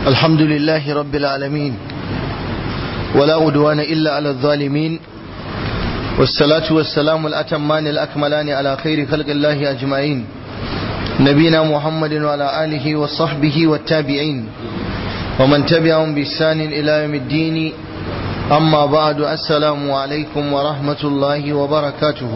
الحمد لله رب العالمين ولا أدوان إلا على الظالمين والصلاة والسلام الأتمان الأكملان على خير خلق الله أجمعين نبينا محمد وعلى آله وصحبه والتابعين ومن تبعهم بإحسان إلى يوم الدين أما بعد السلام عليكم ورحمة الله وبركاته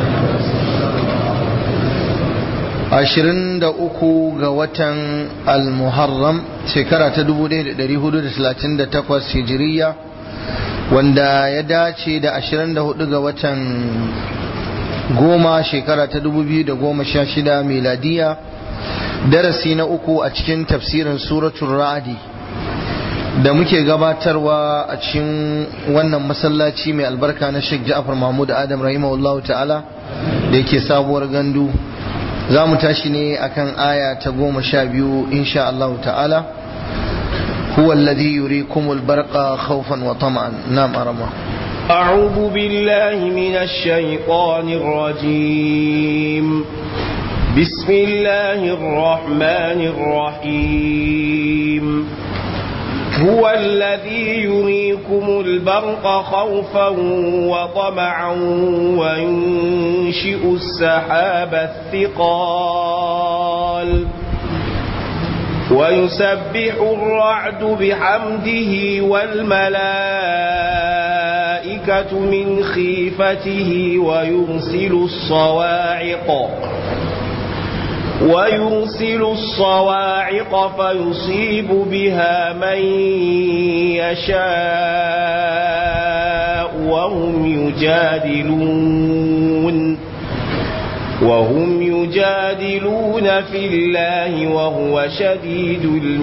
ashirin da uku ga watan al-muharram shekara ta dubu ɗaya da ɗari hudu da talatin da takwas hijiriya wanda ya dace da ashirin da hudu ga watan goma shekara ta dubu biyu da goma sha shida miladiya darasi na uku a cikin tafsirin suratun ra'adi da muke gabatarwa a cikin wannan masallaci mai albarka na sheikh ja'far mahmud adam rahimahullahu ta'ala da yake sabuwar gandu za mu tashi ne akan aya ta goma sha biyu insha Allah ta'ala huwa alladhi yurikumul barqa khawfan wa tama'an na'am arama أعوذ بالله من الشيطان الرجيم بسم الله الرحمن الرحيم هو الذي يريكم البرق خوفا وطمعا وينشئ السحاب الثقال ويسبح الرعد بحمده والملائكة من خيفته ويرسل الصواعق ويرسل الصواعق فيصيب بها من يشاء وهم يجادلون وهم يجادلون في الله وهو شديد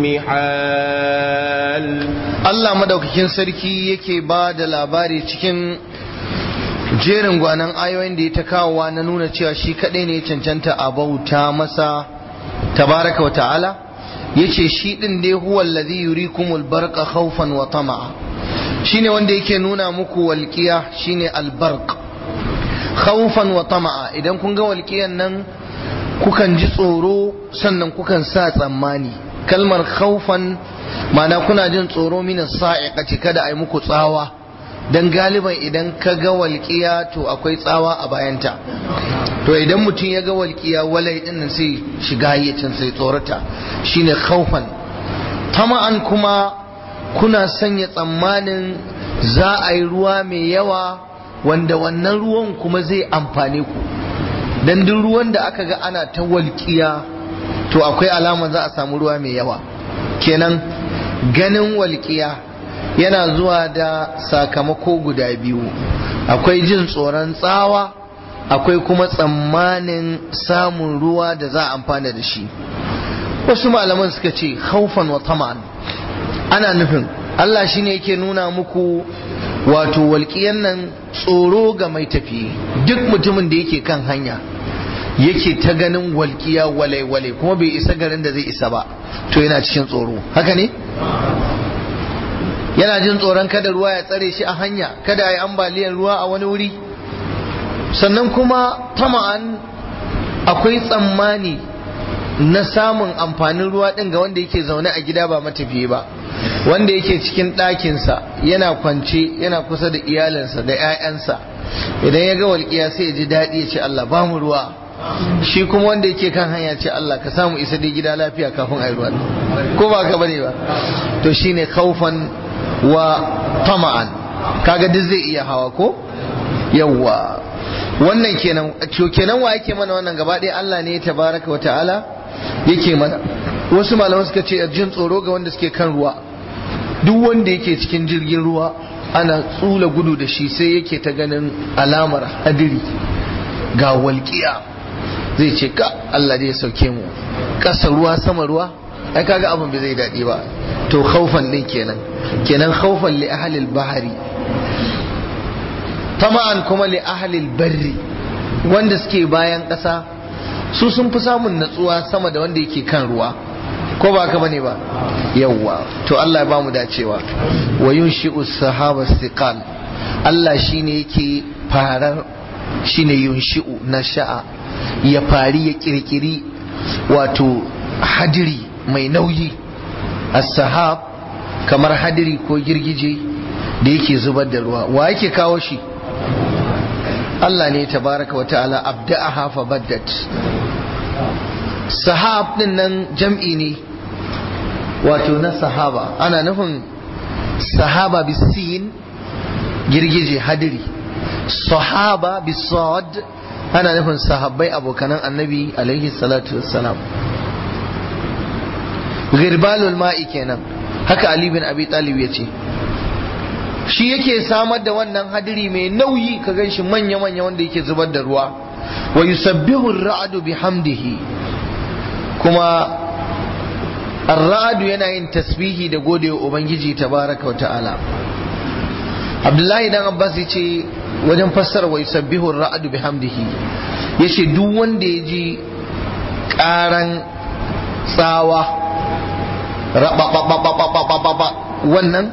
المحال Allah madaukakin sarki yake ba da labari cikin jerin gwanan ayoyin da ya ta kawowa na nuna cewa shi kaɗai ne cancanta a bauta masa tabaraka wa ta'ala ya ce shi ɗin dai huwa alladhi yurikumul barqa khawfan wa tama'a shine wanda yake nuna muku walƙiya shine albarq khawfan wa tama'a idan kun ga walƙiyan nan kukan ji tsoro sannan kukan sa tsammani kalmar khawfan ma'ana kuna jin tsoro min sa'iqati kada ai muku tsawa dan galiban idan ka ga walƙiya to akwai tsawa a bayanta to idan mutum ya ga walƙiya walai din nan sai shiga hayyacin sai tsorata shine khaufan tama'an kuma kuna sanya tsammanin za a yi ruwa mai yawa wanda wannan ruwan kuma zai amfane ku dan duk ruwan da aka ga ana ta walƙiya to akwai alama za a samu ruwa mai yawa kenan ganin walƙiya yana zuwa da sakamako guda biyu akwai jin tsoron tsawa akwai kuma tsammanin samun ruwa da za a amfana da shi wasu malaman suka ce haufan wa taman ana nufin Allah shine yake nuna muku wato walƙiyan nan tsoro ga mai tafiye duk mutumin da yake kan hanya yake ta ganin walƙiya walai-walai kuma bai isa garin da zai isa ba to yana cikin tsoro haka ne yana jin tsoron kada ruwa ya tsare shi a hanya kada a yi ambaliyar ruwa a wani wuri sannan kuma tama'an akwai tsammani na samun amfanin ruwa ɗin ga wanda yake zaune a gida ba matafiye ba wanda yake cikin ɗakinsa yana kwance yana kusa da iyalinsa da 'ya'yansa idan ya ga walƙiya sai ya ji daɗi ya ce Allah ba mu ruwa shi kuma wanda yake kan hanya ce Allah ka samu isa dai gida lafiya kafin a yi ruwa ko ba ka bane ba to shine kaufan wa tama'an kaga duk zai iya hawa ko yawwa wannan kenan to kenan wa yake mana wannan gaba ɗaya Allah ne tabaraka wa ta'ala yake mana wasu malaman suka ce jin tsoro ga wanda suke kan ruwa duk wanda yake cikin jirgin ruwa ana tsula gudu da shi sai yake ta ganin alamar hadiri ga walƙiya zai ce ka Allah zai sauke mu ƙasa ruwa sama ruwa ai kaga abin bai zai daɗi ba to khaufan din kenan kenan khaufan li ahli bahari tama'an kuma li ahli barri wanda suke bayan ƙasa su sun fi samun natsuwa sama da wanda yake kan ruwa ko ba ka bane ba yawwa to Allah ya bamu dacewa wa yunshi'u sahaba thiqal Allah shine yake farar shine yunshi'u na sha'a ya fari ya kirkiri wato hadiri mai nauyi as-sahab kamar hadiri ko girgije da yake zubar da ruwa wa yake kawo shi Allah ne tabaraka wa ta'ala abda'aha fa baddat sahab din nan jam'i ne wato na sahaba ana nufin sahaba bisin girgije hadiri sahaba bisad ana nufin sahabbai abokanan annabi alaihi salatu wassalam girbalul ma'i kenan haka ali bin abi talib ya ce shi yake samar da wannan hadiri mai nauyi ka gan shi manya-manya wanda yake zubar da ruwa wa yusabbihu ar-ra'du bihamdihi kuma ar-ra'du yana yin tasbihi da gode wa ubangiji tabaraka wa ta'ala abdullahi dan abbas yace wajen fassara wa yusabbihu ar-ra'du bihamdihi yace duk wanda ya ji karan tsawa rabababababababa wannan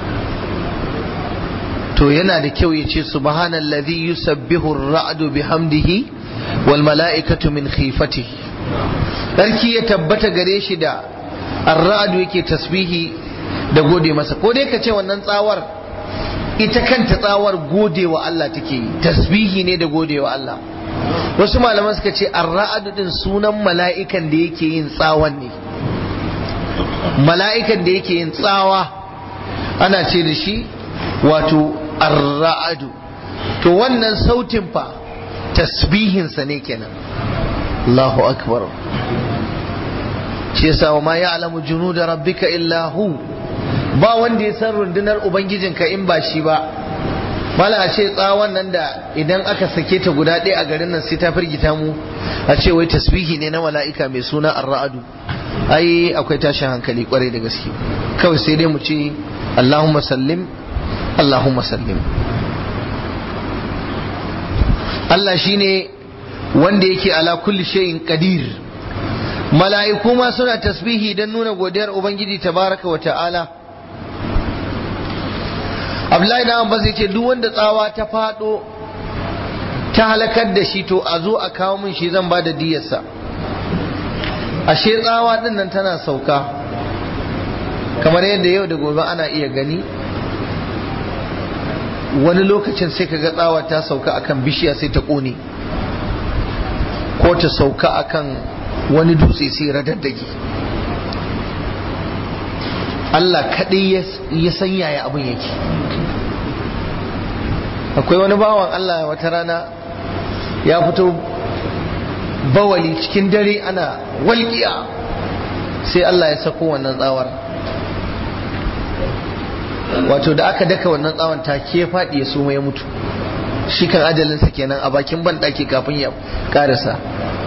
to yana da kyau ya ce subhanallazi yusabbihu ar-ra'du bihamdihi wal mala'ikatu min khifatihi sarki ya tabbata gare shi da ar-ra'du yake tasbihi da gode masa ko dai ka ce wannan tsawar ita kanta tsawar gode wa Allah take yi tasbihi ne da gode wa Allah wasu malaman suka ce ar-ra'du din sunan mala'ikan da yake yin tsawon ne mala'ikan da yake yin tsawa ana ce da shi wato ar-ra'du to wannan sautin fa tasbihinsa ne kenan Allahu akbar shi yasa wa ma ya'lamu junuda rabbika illa hu ba wanda ya san rundunar ubangijinka in ba shi ba mala a ce tsawon nan da idan aka sake ta guda ɗaya a garin nan sai ta firgita mu a ce wai tasbihi ne na mala'ika mai suna ar-ra'du ai akwai tashin hankali kwarai da gaske kawai sai dai mu ce Allahumma sallim Allahumma sallim Allah shine wanda yake ala kulli shay'in qadir mala'iku ma suna tasbihi don nuna godiyar ubangiji tabaraka wa ta'ala Abdullahi da Abbas yace duk wanda tsawa ta fado ta halakar da shi to a zo a kawo min shi zan ba da diyarsa ashe tsawa din nan tana sauka kamar yadda yau da gobe ana iya gani wani lokacin sai ka ga tsawa ta sauka akan bishiya sai ta ƙone ko ta sauka akan wani dutse sai radaddage Allah kaɗai ya san yaya abin yake akwai wani bawan Allah wata rana ya fito bawali cikin dare ana walƙiya sai Allah ya sako wannan tsawar wato da aka daka wannan tsawon ta ke faɗi ya suma ya mutu shi kan ajalinsa kenan a bakin banɗaki kafin ya karisa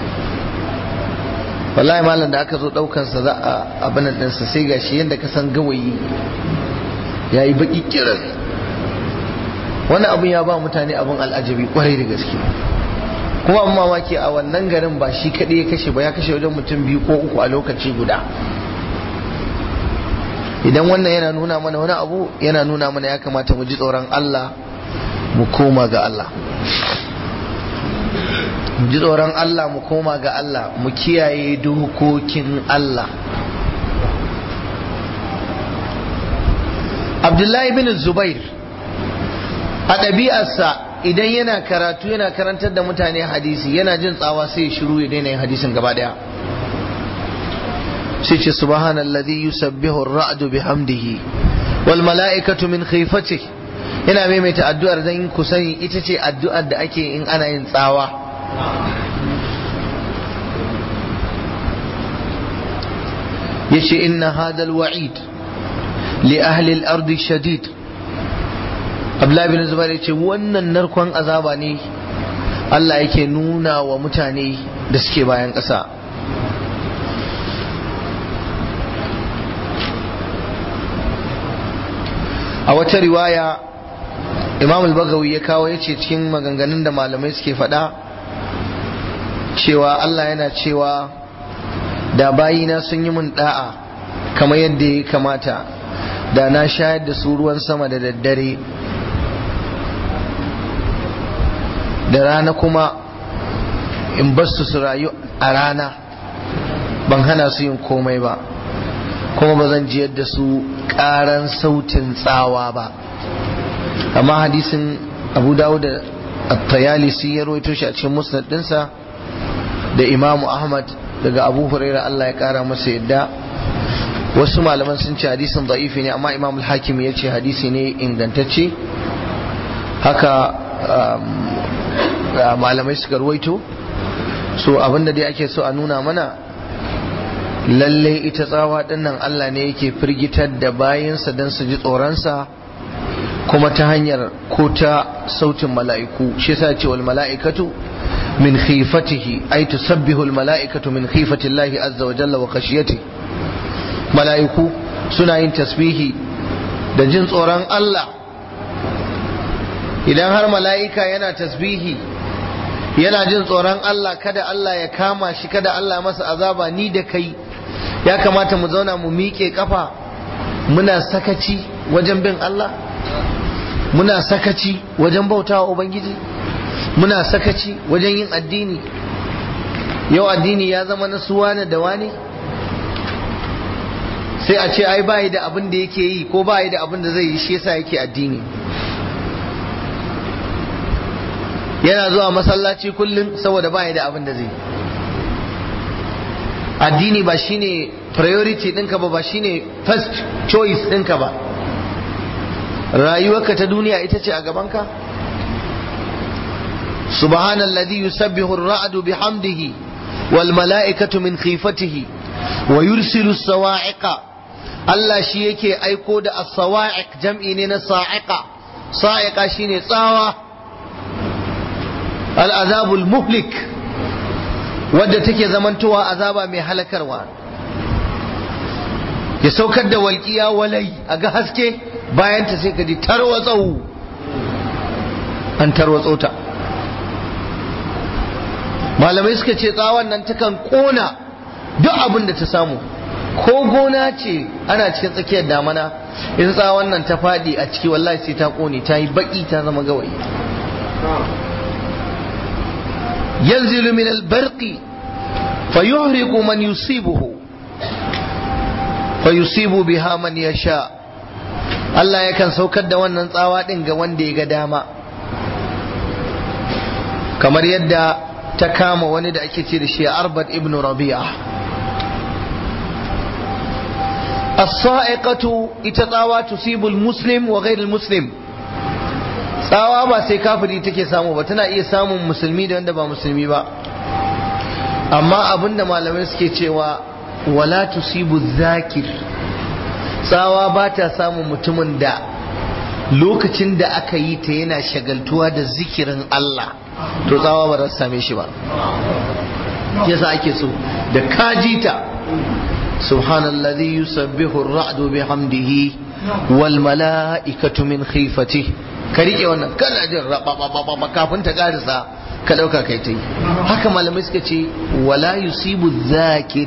wallahi malam da aka zo ɗaukansa za a abinan ɗinsa sai ga shi yadda ka san gawayi ya yi baƙi kiran wani abin ya ba mutane abin al'ajabi kwarai da gaske kuma abin mamaki a wannan garin ba shi kaɗai ya kashe ba ya kashe wajen mutum biyu ko uku a lokaci guda idan wannan yana nuna mana wani abu yana nuna mana ya kamata mu ji tsoron Allah mu koma ga Allah mu ji tsoron Allah mu koma ga Allah mu kiyaye dokokin Allah Abdullahi bin Zubair a ɗabi'arsa idan yana karatu yana karantar da mutane hadisi yana jin tsawa sai ya shiru ya daina yin hadisin gaba daya sai ce subhanalladhi yusabbihu ar-ra'du bihamdihi wal mala'ikatu min khifatihi yana maimaita addu'ar dan ku sani ita ce addu'ar da ake in ana yin tsawa yace inna hadha al-wa'id li ahli al-ardi shadid Abdullahi bin Zubair yace wannan narkon azaba ne Allah yake nuna wa mutane da suke bayan ƙasa a wata riwaya imam al-bagawi ya kawo ya ce cikin maganganun da malamai suke faɗa cewa Allah yana cewa da bayina sun yi mun da'a kamar yadda ya kamata da na shayar da su ruwan sama da daddare da rana kuma in basu su rayu a rana ban hana su yin komai ba kuma ba zan jiyar da su ƙaran sautin tsawa ba amma hadisin abu dawud da at-tayalisi ya rawaito shi a cikin musnad dinsa da imamu ahmad daga abu huraira Allah ya kara masa yadda wasu malaman sun ce hadisin da'ifi ne amma imam al-hakim ya ce hadisi ne ingantacce haka malamai suka ruwaito so abinda dai ake so a nuna mana lalle ita tsawa dinnan Allah ne yake firgitar da bayansa don su ji tsoronsa kuma ta hanyar ko ta sautin mala'iku shi yasa ce wal mala'ikatu min khifatihi ay tusabbihu al mala'ikatu min khifati Allah azza wa jalla wa khashiyatihi mala'iku suna yin tasbihi da jin tsoron Allah idan har mala'ika yana tasbihi yana jin tsoron Allah kada Allah ya kama shi kada Allah masa azaba ni da kai ya kamata mu zauna mu miƙe kafa muna sakaci wajen bin Allah muna sakaci wajen bautawa ubangiji muna sakaci wajen yin addini yau addini ya zama na suwana da wani sai a ce ai bayi da abin da yake yi ko bayi da abin da zai yi shi yasa yake addini yana zuwa masallaci kullum saboda bayi da abin da zai addini ba shine priority ɗinka ba ba shine first choice ɗinka ba rayuwarka ta duniya ita ce a gabanka subhanalladhi yusabbihu ar-ra'du bihamdihi wal mala'ikatu min khifatihi wa yursilu as-sawa'iqa Allah shi yake aiko da as-sawa'iq jam'i ne na sa'iqa sa'iqa shine tsawa al-azabul muhlik wadda take zamantowa azaba mai halakarwa ya saukar da walƙiya walai a ga haske bayan ta sai ka ji tarwatsau an tarwatso ta malamai suka ce tsawon nan takan kona duk abin da ta samu ko gona ce ana cikin tsakiyar damana in tsawon nan ta faɗi a ciki wallahi sai ta kone ta yi baƙi ta zama gawayi yanzilu min albarqi fayuhriqu man yusibuhu fayusibu biha man yasha Allah yakan saukar da wannan tsawa din ga wanda ya ga dama kamar yadda ta kama wani da ake ce da shi Arbad ibn Rabi'a as-sa'iqatu ita tsawa tusibul muslim wa ghairul muslim tsawa ba sai kafiri take samu ba tana iya samun musulmi da wanda ba musulmi ba amma abinda malamai suke cewa wala tusibu zakir tsawa ba ta samun mutumin da lokacin da aka yi ta yana shagaltuwa da zikirin Allah to tsawa ba za su same shi ba yasa ake so da kajita subhanallazi yusabbihu ar-ra'du bihamdihi wal mala'ikatu min khifatihi ka rike wannan kana jin rabababa kafin ta karisa ka dauka kai ta yi haka malamai suka ce wala yusibu zakir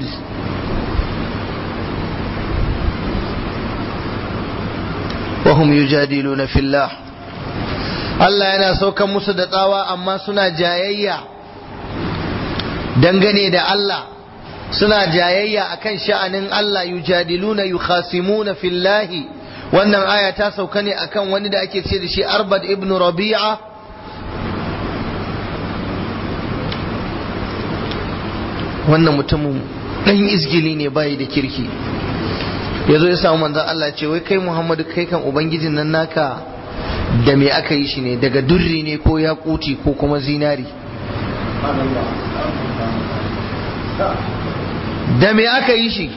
wahum yujadiluna fillah Allah yana saukan musu da tsawa amma suna jayayya dangane da Allah suna jayayya akan sha'anin Allah yujadiluna yukhasimuna fillahi wannan aya ta sauka ne akan wani da ake ce da shi arbad ibn rabi'a wannan mutumin ɗan izgili ne bayi da kirki ya zo ya samu manzan Allah ce wai kai muhammadu kai kan ubangijin nan naka da me aka yi shi ne daga durri ne ko yakuti ko kuma zinari da me aka yi shi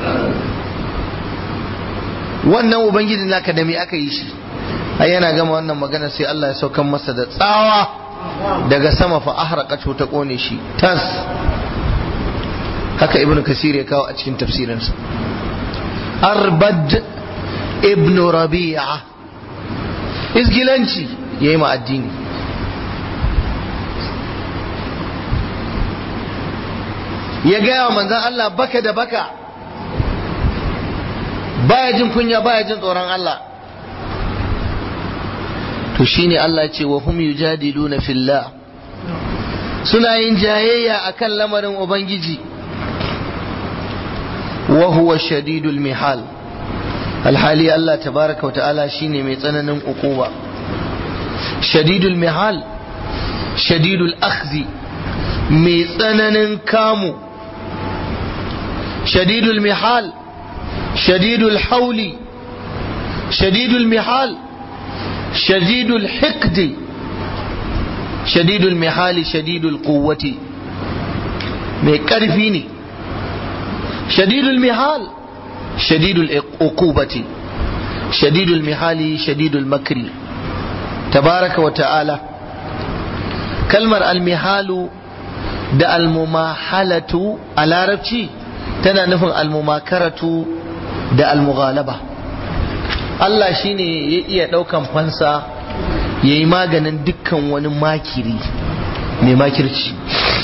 wannan ubangijin naka da me aka yi shi ai yana gama wannan magana sai Allah ya saukan masa da tsawa daga sama fa ahraqatu ta kone shi tas haka ibnu kasir ya kawo a cikin tafsirinsa arbad ibnu rabi'a izgilanci yayi ma addini ya gaya wa manzon Allah baka da baka baya jin kunya baya jin tsoron Allah to shine Allah ce wa hum yujadiluna fillah suna yin jayayya akan lamarin ubangiji wa huwa shadidul mihal alhali Allah tabaraka wa ta'ala shine mai tsananin ukuba shadidul mihal shadidul akhzi mai tsananin kamu shadidul mihal shadidul hauli shadidul mihal shadidul hikdi shadidul mihali shadidul quwwati mai ƙarfi ne shadidul mihal shadidul uqubati shadidul mihali shadidul makri tabaraka wa ta'ala kalmar almihalu da almumahalatu a larabci tana nufin almumakaratu da almughalaba Allah shine ya iya ɗaukan fansa ya yi maganin dukkan wani makiri mai makirci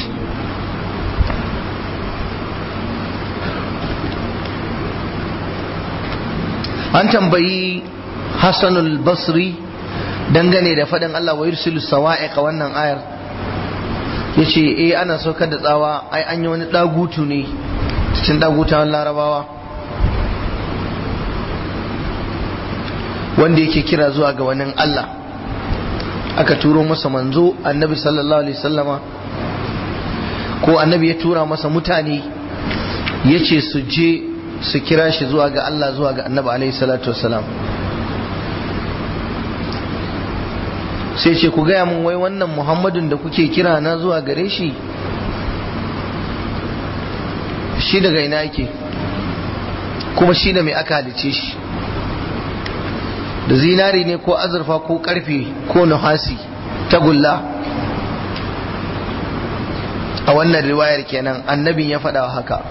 an tambayi hassanul basri dangane da faɗin Allah wa yursilu sawa'iqa wannan ayar ya ce eh ana saukar da tsawa ai an yi wani ɗagutu ne cikin ɗagutawan larabawa wanda yake kira zuwa ga wani Allah aka turo masa manzo annabi sallallahu alaihi sallama ko annabi ya tura masa mutane ya ce su je su kira shi zuwa ga Allah zuwa ga annabi alaihi salatu wasalam sai ce ku gaya mun wai wannan muhammadun da kuke kira na zuwa gare shi shi daga ina yake kuma shi da mai aka halice shi da zinari ne ko azurfa ko karfe ko nuhasi tagulla a wannan riwayar kenan annabin ya faɗa haka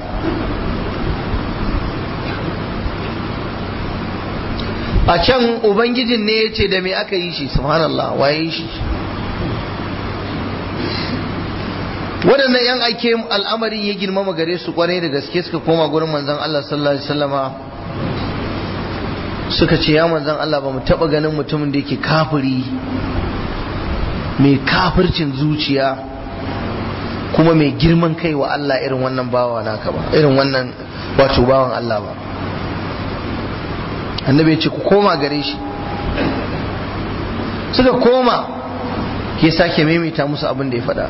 a can ubangijin ne ya ce da me aka yi shi subhanallah waye shi waɗannan 'yan aike al'amarin ya girmama gare su kwarai da gaske suka koma gurin manzon Allah sallallahu alaihi wasallama suka ce ya manzon Allah ba mu taɓa ganin mutumin da yake kafiri mai kafircin zuciya kuma mai girman kai wa Allah irin wannan bawa naka ba irin wannan wato bawan Allah ba annabi ya ce ku koma gare shi suka koma ya sake maimaita musu abin da ya faɗa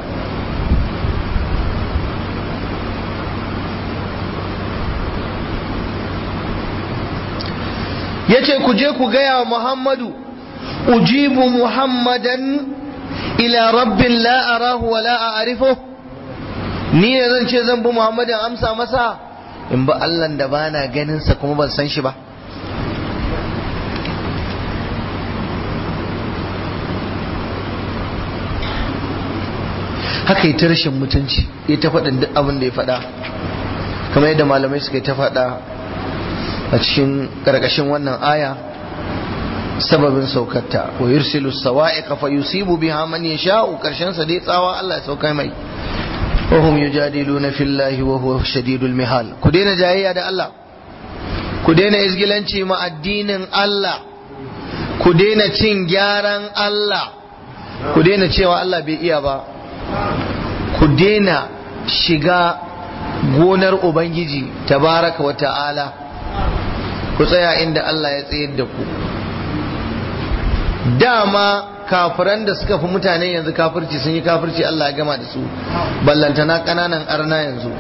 ya ce ku je ku gaya wa muhammadu ujibu muhammadan ila rabbin la arahu wa la a'rifu ni ne zan ce zan bi muhammadin amsa masa in ba allan da bana ganin sa kuma ban san shi ba haka yi ta rashin mutunci ya ta faɗin duk abin da ya faɗa kamar yadda malamai suka yi ta faɗa a cikin ƙarƙashin wannan aya sababin saukarta wa yursilu sawa'iqa fa yusibu biha man yasha'u karshen sa dai tsawa Allah ya sauka mai wa hum yujadiluna fillahi wa huwa shadidul mihal ku daina jayayya da Allah ku daina izgilanci ma addinin Allah ku daina cin gyaran Allah ku daina cewa Allah bai iya ba ku daina shiga gonar Ubangiji tabaraka wa ta'ala ku tsaya inda Allah ya tsayar da ku dama kafiran da suka fi mutane yanzu kafirci sun yi kafirci Allah ya gama da su ballantana kananan arna yanzu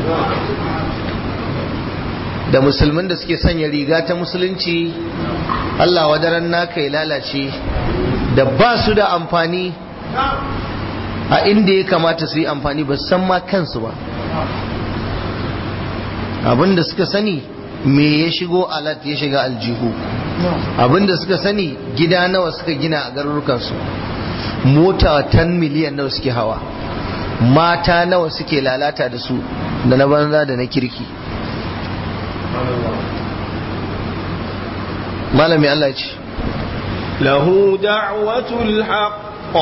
da musulmin da suke sanya riga ta musulunci Allah wadaran naka ya lalace da ba su da amfani a inda ya kamata su yi amfani ba san ma kansu ba abinda suka sani me ya shigo alat ya shiga aljihu abinda suka sani gida nawa suka gina a garurukansu mota tan miliyan nawa suke hawa mata nawa suke lalata da su da na banza da na kirki malami Allah ce له دعوة الحق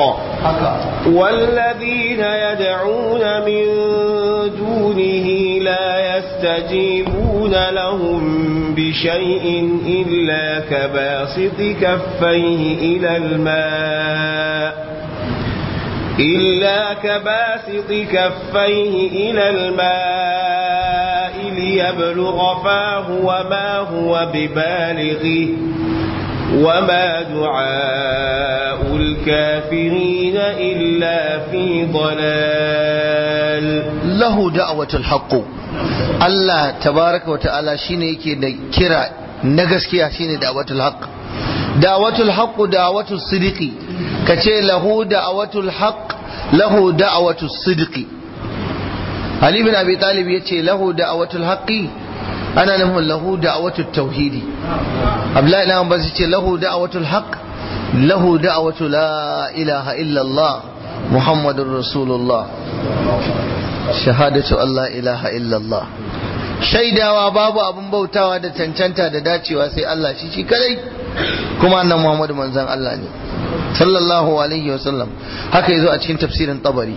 والذين يدعون من دونه لا يستجيبون لهم بشيء إلا كباسط كفيه إلى الماء إلا كباسط كفيه إلى الماء ليبلغ فاه وما هو ببالغه وما دعاء الكافرين إلا في ضلال له دعوة الحق Allah tabaraka wa ta'ala shine yake da kira na gaskiya shine da'watul haqq da'watul haqq da'watul sidqi kace lahu da'watul haqq lahu da'watul sidqi Ali bin Abi Talib yace lahu da'watul haqqi ana nufin lahu da'watul tauhidi Abdullahi ibn Abbas yace lahu da'watul haqq lahu da'watu la ilaha illa Allah Muhammadur Rasulullah shahadatu Allah ilaha illallah shaidawa babu abin bautawa da cancanta da dacewa sai Allah shi shi kadai kuma annan Muhammadu manzon Allah ne sallallahu alaihi wasallam haka yazo a cikin tafsirin tabari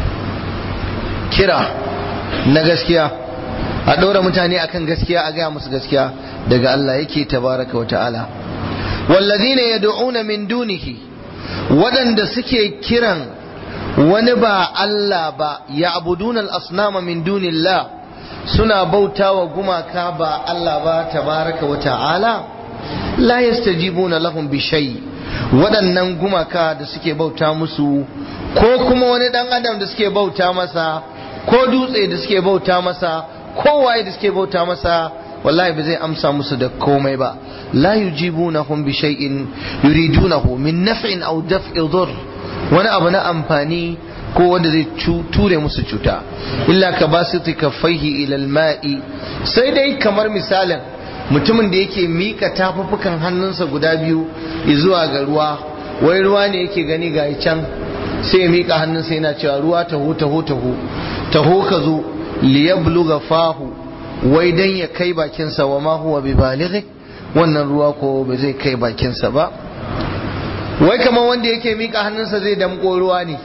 kira na gaskiya a ɗora mutane akan gaskiya a gaya musu gaskiya daga Allah yake tabaraka wa ta'ala wallazina yad'una min dunihi waɗanda suke kiran wani ba Allah ba ya abudunan asnama min dunillah suna bauta wa gumaka ba Allah ba tabaraka wa ta'ala la yastajibuna lahum bi shay waɗannan gumaka da suke bauta musu ko kuma wani ɗan adam da suke bauta masa ko dutse da suke bauta masa ko waye da suke bauta masa wallahi ba zai amsa musu da komai ba la yujibunahum bi shay'in yuridunahu min naf'in aw daf'i dhurr wani abu na amfani ko wanda zai ture musu cuta illa ka ba su kaffaihi ilal ma'i sai dai kamar misalin mutumin da yake mika tafafukan hannunsa guda biyu zuwa ga ruwa wai ruwa ne yake gani ga can sai ya mika hannunsa yana cewa ruwa taho taho taho taho ka zo liyabluga fahu wai dan ya kai bakinsa wa ma huwa bi balighi wannan ruwa ko ba zai kai bakinsa ba wai kamar wanda yake mika hannunsa zai damƙo ruwa ne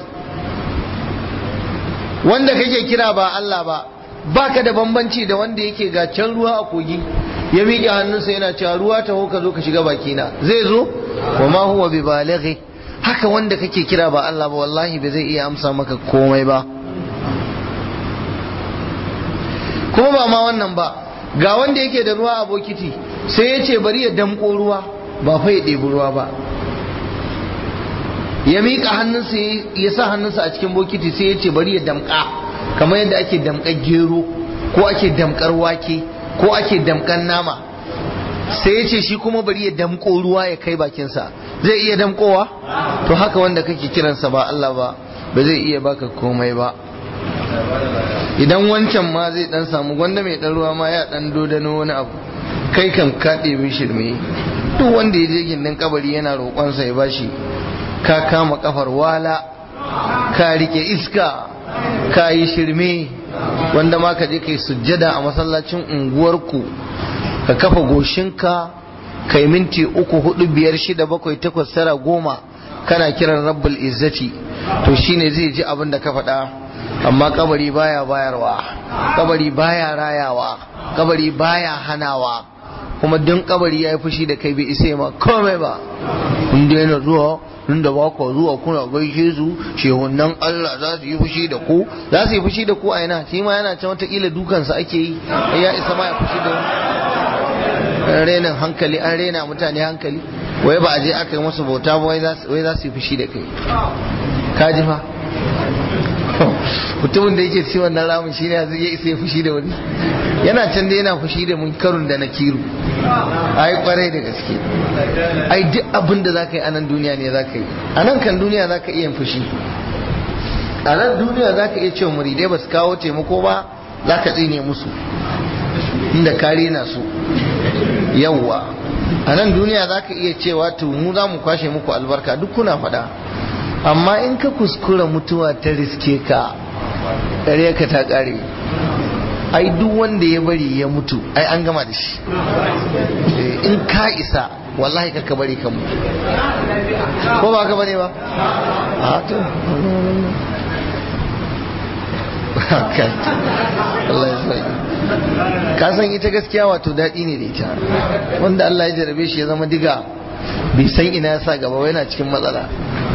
wanda kake kira ba Allah ba baka da bambanci da wanda yake ga can ruwa a kogi ya miƙe hannunsa yana cewa ruwa taho ka zo ka shiga bakina zai zo wa ma huwa bi balighi haka wanda kake kira ba Allah ba wallahi ba zai iya amsa maka komai ba kuma ba ma wannan ba ga wanda yake da ruwa a bokiti sai ya ce bari ya damƙo ruwa ba fa ya ɗebi ruwa ba ya miƙa hannunsa ya sa hannunsa a cikin bokiti sai ya ce bari ya damƙa kamar yadda ake damƙar gero ko ake damƙar wake ko ake damƙar nama sai ya ce shi kuma bari ya damƙo ruwa ya kai bakinsa zai iya damƙowa to haka wanda kake kiransa ba Allah ba ba zai iya baka komai ba idan wancan ma zai dan samu gwanda mai dan ruwa ma ya dan dodano wani abu kai kan kaɗe mai shirme duk wanda ya je gindin kabari yana roƙonsa ya bashi ka kama kafar wala ka rike iska ka yi shirme wanda ma ka je ka yi sujjada a masallacin unguwarku ka kafa goshinka ka yi minti uku hudu biyar shida bakwai takwas tara goma kana kiran rabbul izzati to shine zai ji abin da ka faɗa amma kabari baya bayarwa kabari baya rayawa kabari baya hanawa kuma don kabari ya yi fushi da kai bai isa ma komai ba in daina zuwa tun da ba ku zuwa kuna gaishe su shehunan Allah za su yi fushi da ku za su yi fushi da ku a yana shi ma yana can watakila dukansa ake yi ya isa ma ya fushi da an renin hankali an rena mutane hankali wai ba a je aka yi musu bauta ba wai za su yi fushi da kai ka ji fa mutumin da yake ci wannan ramin shi ne zai isa ya fushi da wani yana can da yana fushi da munkarun da na kiru ai kwarai da gaske ai duk abin da zaka yi a nan duniya ne zaka yi a nan kan duniya zaka iya fushi a nan duniya zaka iya cewa muridai ba su kawo taimako ba zaka tsine musu inda kare na su yawwa a nan duniya zaka iya cewa to mu za mu kwashe muku albarka duk kuna faɗa amma in ka kuskura mutuwa ta riske ka ɗare ka ta ƙare ai duk wanda ya bari ya mutu ai an gama da shi in ka isa wallahi ka bari ka mutu ko ba ka bane ba a to Allah ya sai ka san ita gaskiya wato daɗi ne da ita wanda Allah ya jarabe shi ya zama diga bai san ina ya sa gaba yana cikin matsala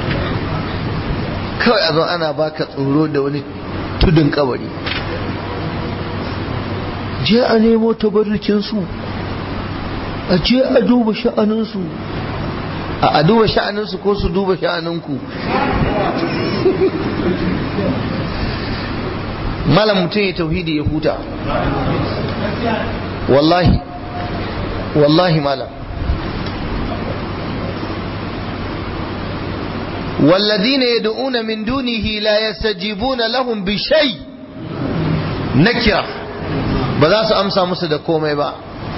kawai a zo ana baka tsoro da wani tudun kabari je a nemo tabarrukinsu a je a duba sha'aninsu a duba sha'aninsu ko su duba sha'aninku malam mutum ya tauhidi ya huta wallahi wallahi malam والذين يدعون من دونه لا يستجيبون لهم بشيء نكرة بذاس أمسى مسد كومي با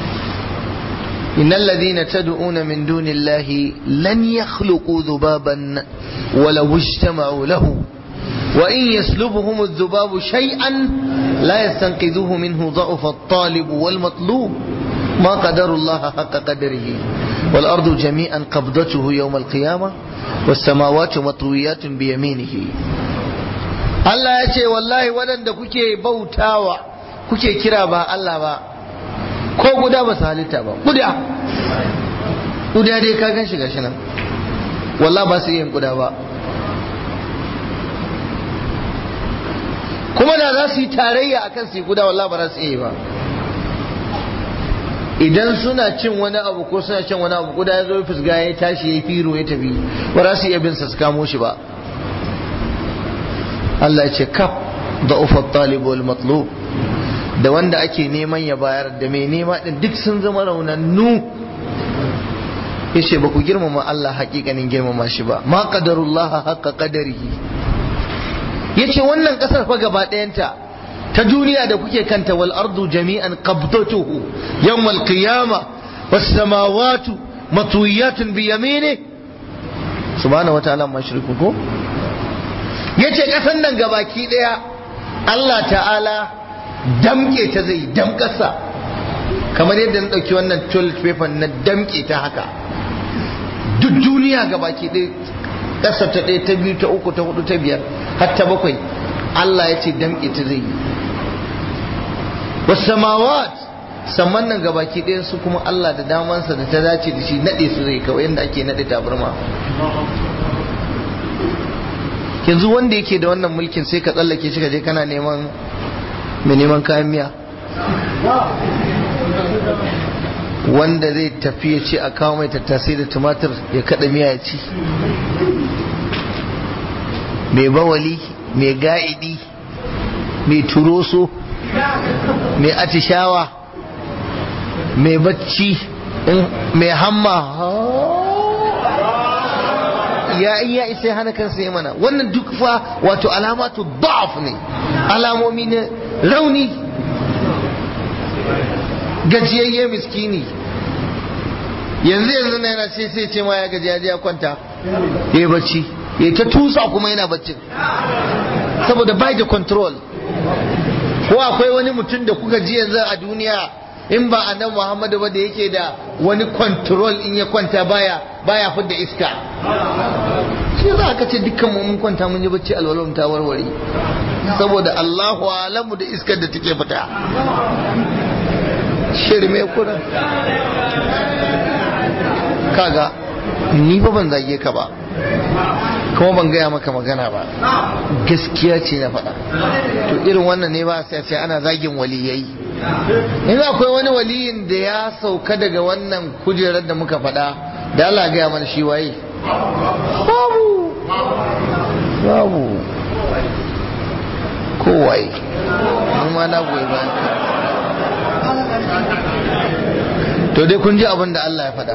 إن الذين تدعون من دون الله لن يخلقوا ذبابا ولو اجتمعوا له وإن يسلبهم الذباب شيئا لا يستنقذوه منه ضعف الطالب والمطلوب ما قدر الله حق قدره والأرض جميعا قبضته يوم القيامة والسماوات مطويات بيمينه Allah ya ce wallahi waɗanda kuke bautawa kuke kira ba Allah ba ko guda ba su halitta ba guda guda dai ka gan shi gashi nan wallahi ba su yin guda ba kuma da za su yi tarayya akan su yi guda wallahi ba za su yi ba idan suna cin wani abu ko suna cin wani abu guda ya zo ya fusga ya tashi ya firo ya tafi ba za su iya bin sa su kamo shi ba Allah ya ce kaf da ufat talib wal matlub da wanda ake neman ya bayar da mai nema din duk sun zama raunannu yace ba ku girmama Allah hakikanin girmama shi ba ma qadarullah haqqa qadarihi yace wannan kasar fa gaba ɗayanta ta duniya da kuke kanta wal ardu jami'an qabdatuhu yawm al qiyama was samawati matwiyatun bi yamini subhanahu wataala mashriku ko yace kasan nan gabaki daya Allah ta'ala damke ta zai damkasa kamar yadda na dauki wannan toilet paper na damke ta haka duk duniya gabaki daya ƙasa ta ɗaya ta biyu ta uku ta hudu ta biyar har ta bakwai Allah ya ce damke ta zai yi wasamawat samman nan gabaki ɗayan su kuma Allah da damansa da ta dace da shi naɗe su zai kawai yadda ake naɗe tabarma yanzu wanda yake da wannan mulkin sai ka tsallake shi ka je kana neman mai neman kayan miya wanda zai tafi ya ce a kawo mai tattasai da tumatir ya kada miya ya ci mai bawali mai ga'idi mai turoso mai atishawa mai bacci mai hamma ya iya isa hana kansa ya mana wannan duk fa wato alamatu da'af ne alamomi ne rauni gajiyayye miskini yanzu yanzu na yana sai sai ce ma ya gaji ya kwanta ya yi bacci ya ta tusa kuma yana baccin saboda bai da control ko akwai wani mutum da kuka ji yanzu a duniya in ba a nan muhammadu ba da yake da wani control in ya kwanta baya baya fidda iska shi za ka ce dukkan mu mun kwanta mun yi bacci alwalar ta warware saboda Allahu alamu da iskar da take fita shirme kuna kaga ni ba ban zage ka ba kuma ban gaya maka magana ba gaskiya ce na faɗa to irin wannan ne ba sai sai ana zagin waliyai in akwai wani waliyin da ya sauka daga wannan kujerar da muka faɗa da Allah gaya mana shi waye babu babu kowai ma na goyi bayan to dai kun ji abin da Allah ya faɗa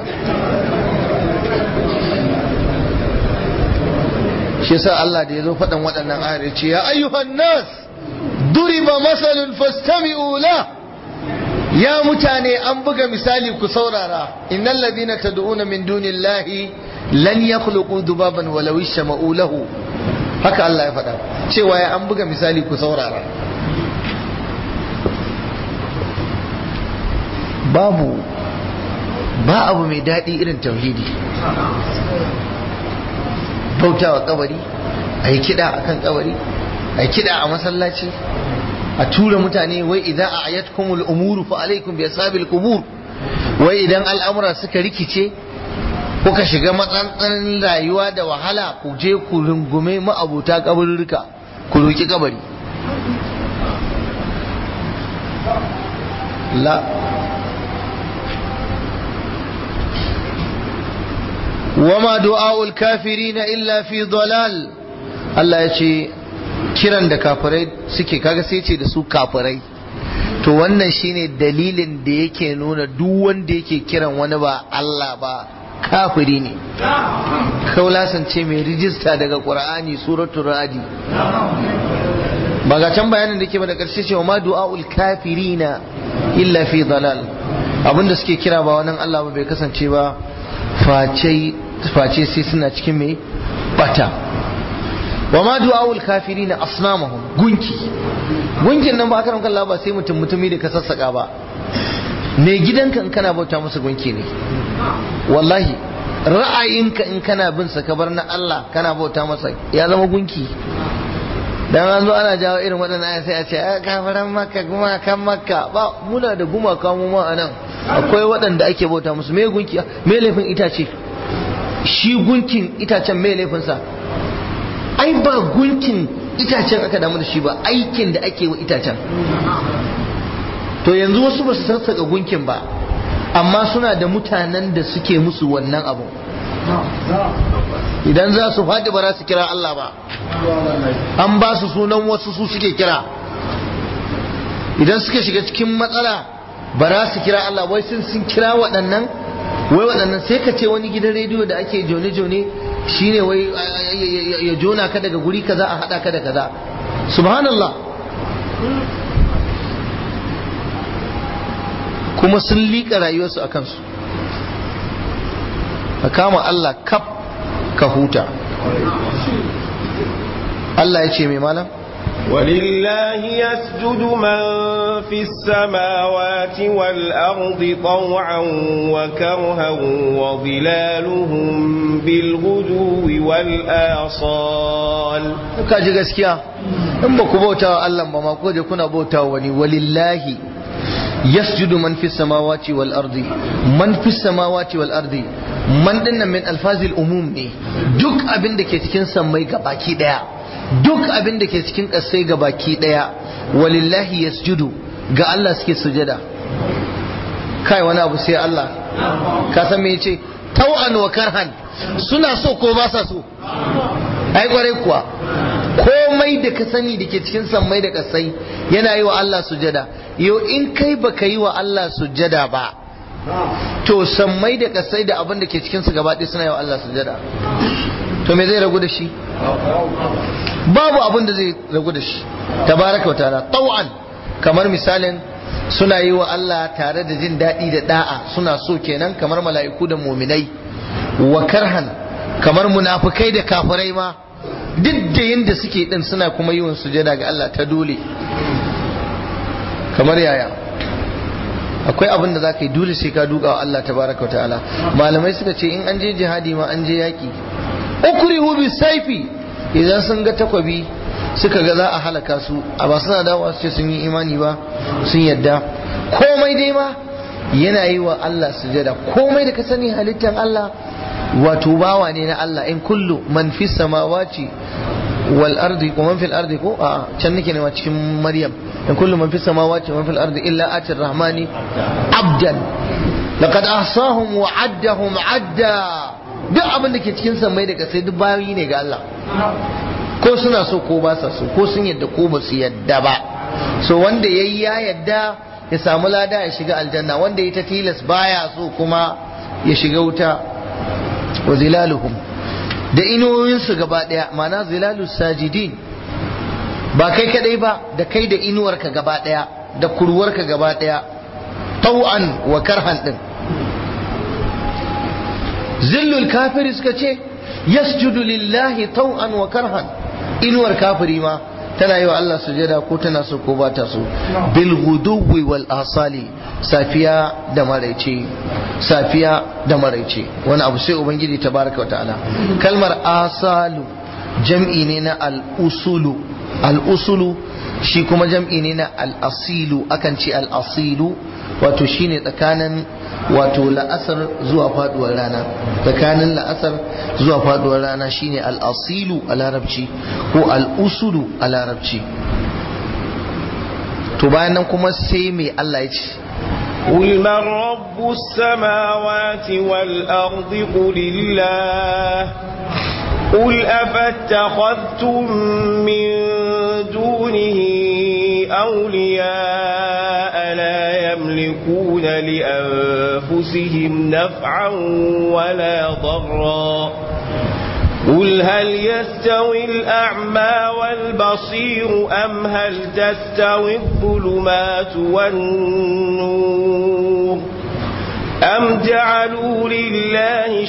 shi yasa Allah da ya zo faɗan waɗannan ayar ya ce ya ayyuhan nas duriba masalun fastami'u la ya mutane an buga misali ku saurara innal ladina tad'una min dunillahi lan yakhluqu dubaban walau shama'u lahu haka Allah ya faɗa cewa ya an buga misali ku saurara babu ba abu mai daɗi irin tauhidi bautawa kabari a yi kiɗa a kan kabari a yi kiɗa a masallaci a tura mutane wai idan a ayat kumul umuru fa alaikum bi asabil kubur wai idan al'amura suka rikice kuka shiga matsantsanin rayuwa da wahala ku je ku rungume ma'abuta kabarurruka ku roki kabari la wama du'a'ul kafirina illa fi dalal Allah ya ce kiran da kafirai suke kaga sai ce da su kafirai to wannan shine dalilin da yake nuna duk wanda yake kiran wani ba Allah ba kafiri ne kaulasan ce mai rijista daga qur'ani suratul radi ba ga can bayanin da ke da karshe cewa ma du'aul kafirina illa fi dalal abinda suke kira ba wannan Allah ba bai kasance ba face face sai suna cikin mai bata wa ma du'aul kafirina asnamahum gunki gunkin nan ba karam kallah ba sai mutum mutumi da ka sassaka ba mai gidanka in kana bauta masa gunki ne wallahi ra'ayinka in kana bin sa kabar na Allah kana bauta masa ya zama gunki dan an zo ana jawo irin waɗannan sai a ce a kafaran makka gumakan makka ba muna da gumaka mu ma anan akwai waɗanda ake bauta musu me gunki me laifin itace shi gunkin itacen me laifin sa ai ba gunkin itacen aka damu da shi ba aikin da ake wa itacen to yanzu wasu ba su sassaka gunkin ba amma suna da mutanen da suke musu wannan abu idan za su faɗi ba za su kira Allah ba an ba su sunan wasu su suke kira idan suka shiga cikin matsala ba za su kira Allah wai sun sun kira waɗannan wai waɗannan sai ka ce wani gidan rediyo da ake jone-jone shine wai ya jona ka daga guri kaza a haɗa ka da kaza subhanallah kuma sun liƙa rayuwarsu a kansu ka kama Allah kaf ka huta Allah ya ce mai malam ولله يسجد من في السماوات والأرض طوعا وكرها وظلالهم بالغدو والآصال kaji gaskiya in ba ku bauta wa Allah ba ma ko je kuna bauta wa wani walillahi yasjudu man fi samawati wal ardi man fi samawati wal ardi man dinnan min alfazil umum ne duk abin da ke cikin sammai gabaki daya duk abin da ke cikin ƙasai ga baki ɗaya walillahi yasjudu ga Allah suke sujada kai wani abu sai Allah ka san me yace tau'an wa karhan suna so ko ba sa so ai kwarai kuwa komai da ka sani da ke cikin sammai da ƙasai yana yi wa Allah sujada yau in kai baka yi wa Allah sujada ba to sammai da ƙasai da abin da ke cikin su gaba ɗaya suna yi wa Allah sujada to me zai ragu da shi babu abin da zai ragu da shi tabaraka ta'ala tau'an kamar misalin suna yi wa Allah tare da jin daɗi da da'a suna so kenan kamar mala'iku da muminai wa karhan kamar munafukai da kafirai ma duk da yadda suke din suna kuma yi sujada ga Allah ta dole kamar yaya akwai abin da za ka yi dole sai ka duka wa Allah tabaraka ta'ala malamai suka ce in an je jihadi ma an je yaƙi ukrihu bi saifi idan sun ga takwabi suka ga za a halaka su a ba suna dawowa su ce sun yi imani ba sun yadda komai dai ma yana yi wa Allah sujada komai da ka sani halittar Allah wato bawa ne na Allah in kullu man fi samawati wal ardi wa man fil ardi ko a can nake ne ma cikin maryam in kullu man fi samawati wa man fil ardi illa ati rahmani abdan laqad ahsahum wa addahum adda duk abin da ke cikin sammai da kasai duk bayoyi ne ga Allah ko suna so ko ba sa so ko sun yadda ko ba su yadda ba so wanda yayi ya yadda ya samu lada ya shiga aljanna wanda ya ta tilas baya so kuma ya shiga wuta wa zilaluhum da inuwoyinsu gaba daya ma'ana zilalus sajidin ba kai kadai ba da kai da inuwarka gaba daya da kurwarka gaba daya tau'an wa karhan din zillul kafiri suka ce yasjudu lillahi tau'an wa karhan inuwar kafiri ma tana yi wa Allah sujada ko tana so ko ba ta so bil guduwi wal asali safiya da maraice safiya da maraice wani abu sai ubangiji tabaraka wa ta'ala kalmar asalu jam'i ne na al usulu al usulu shi kuma jam'i ne na al asilu akan ce al asilu wato shine tsakanin wato la'asar zuwa faduwar rana tsakanin la'asar zuwa faduwar rana shine al-asilu a larabci ko al-usulu a larabci to bayan nan kuma sai mai Allah ya ce قل من رب السماوات والأرض قل الله قل أفاتخذتم من دونه أولياء لا يملكون لأنفسهم نفعا ولا ضرا قل هل يستوي الأعمى والبصير أم هل تستوي الظلمات والنور أم جعلوا لله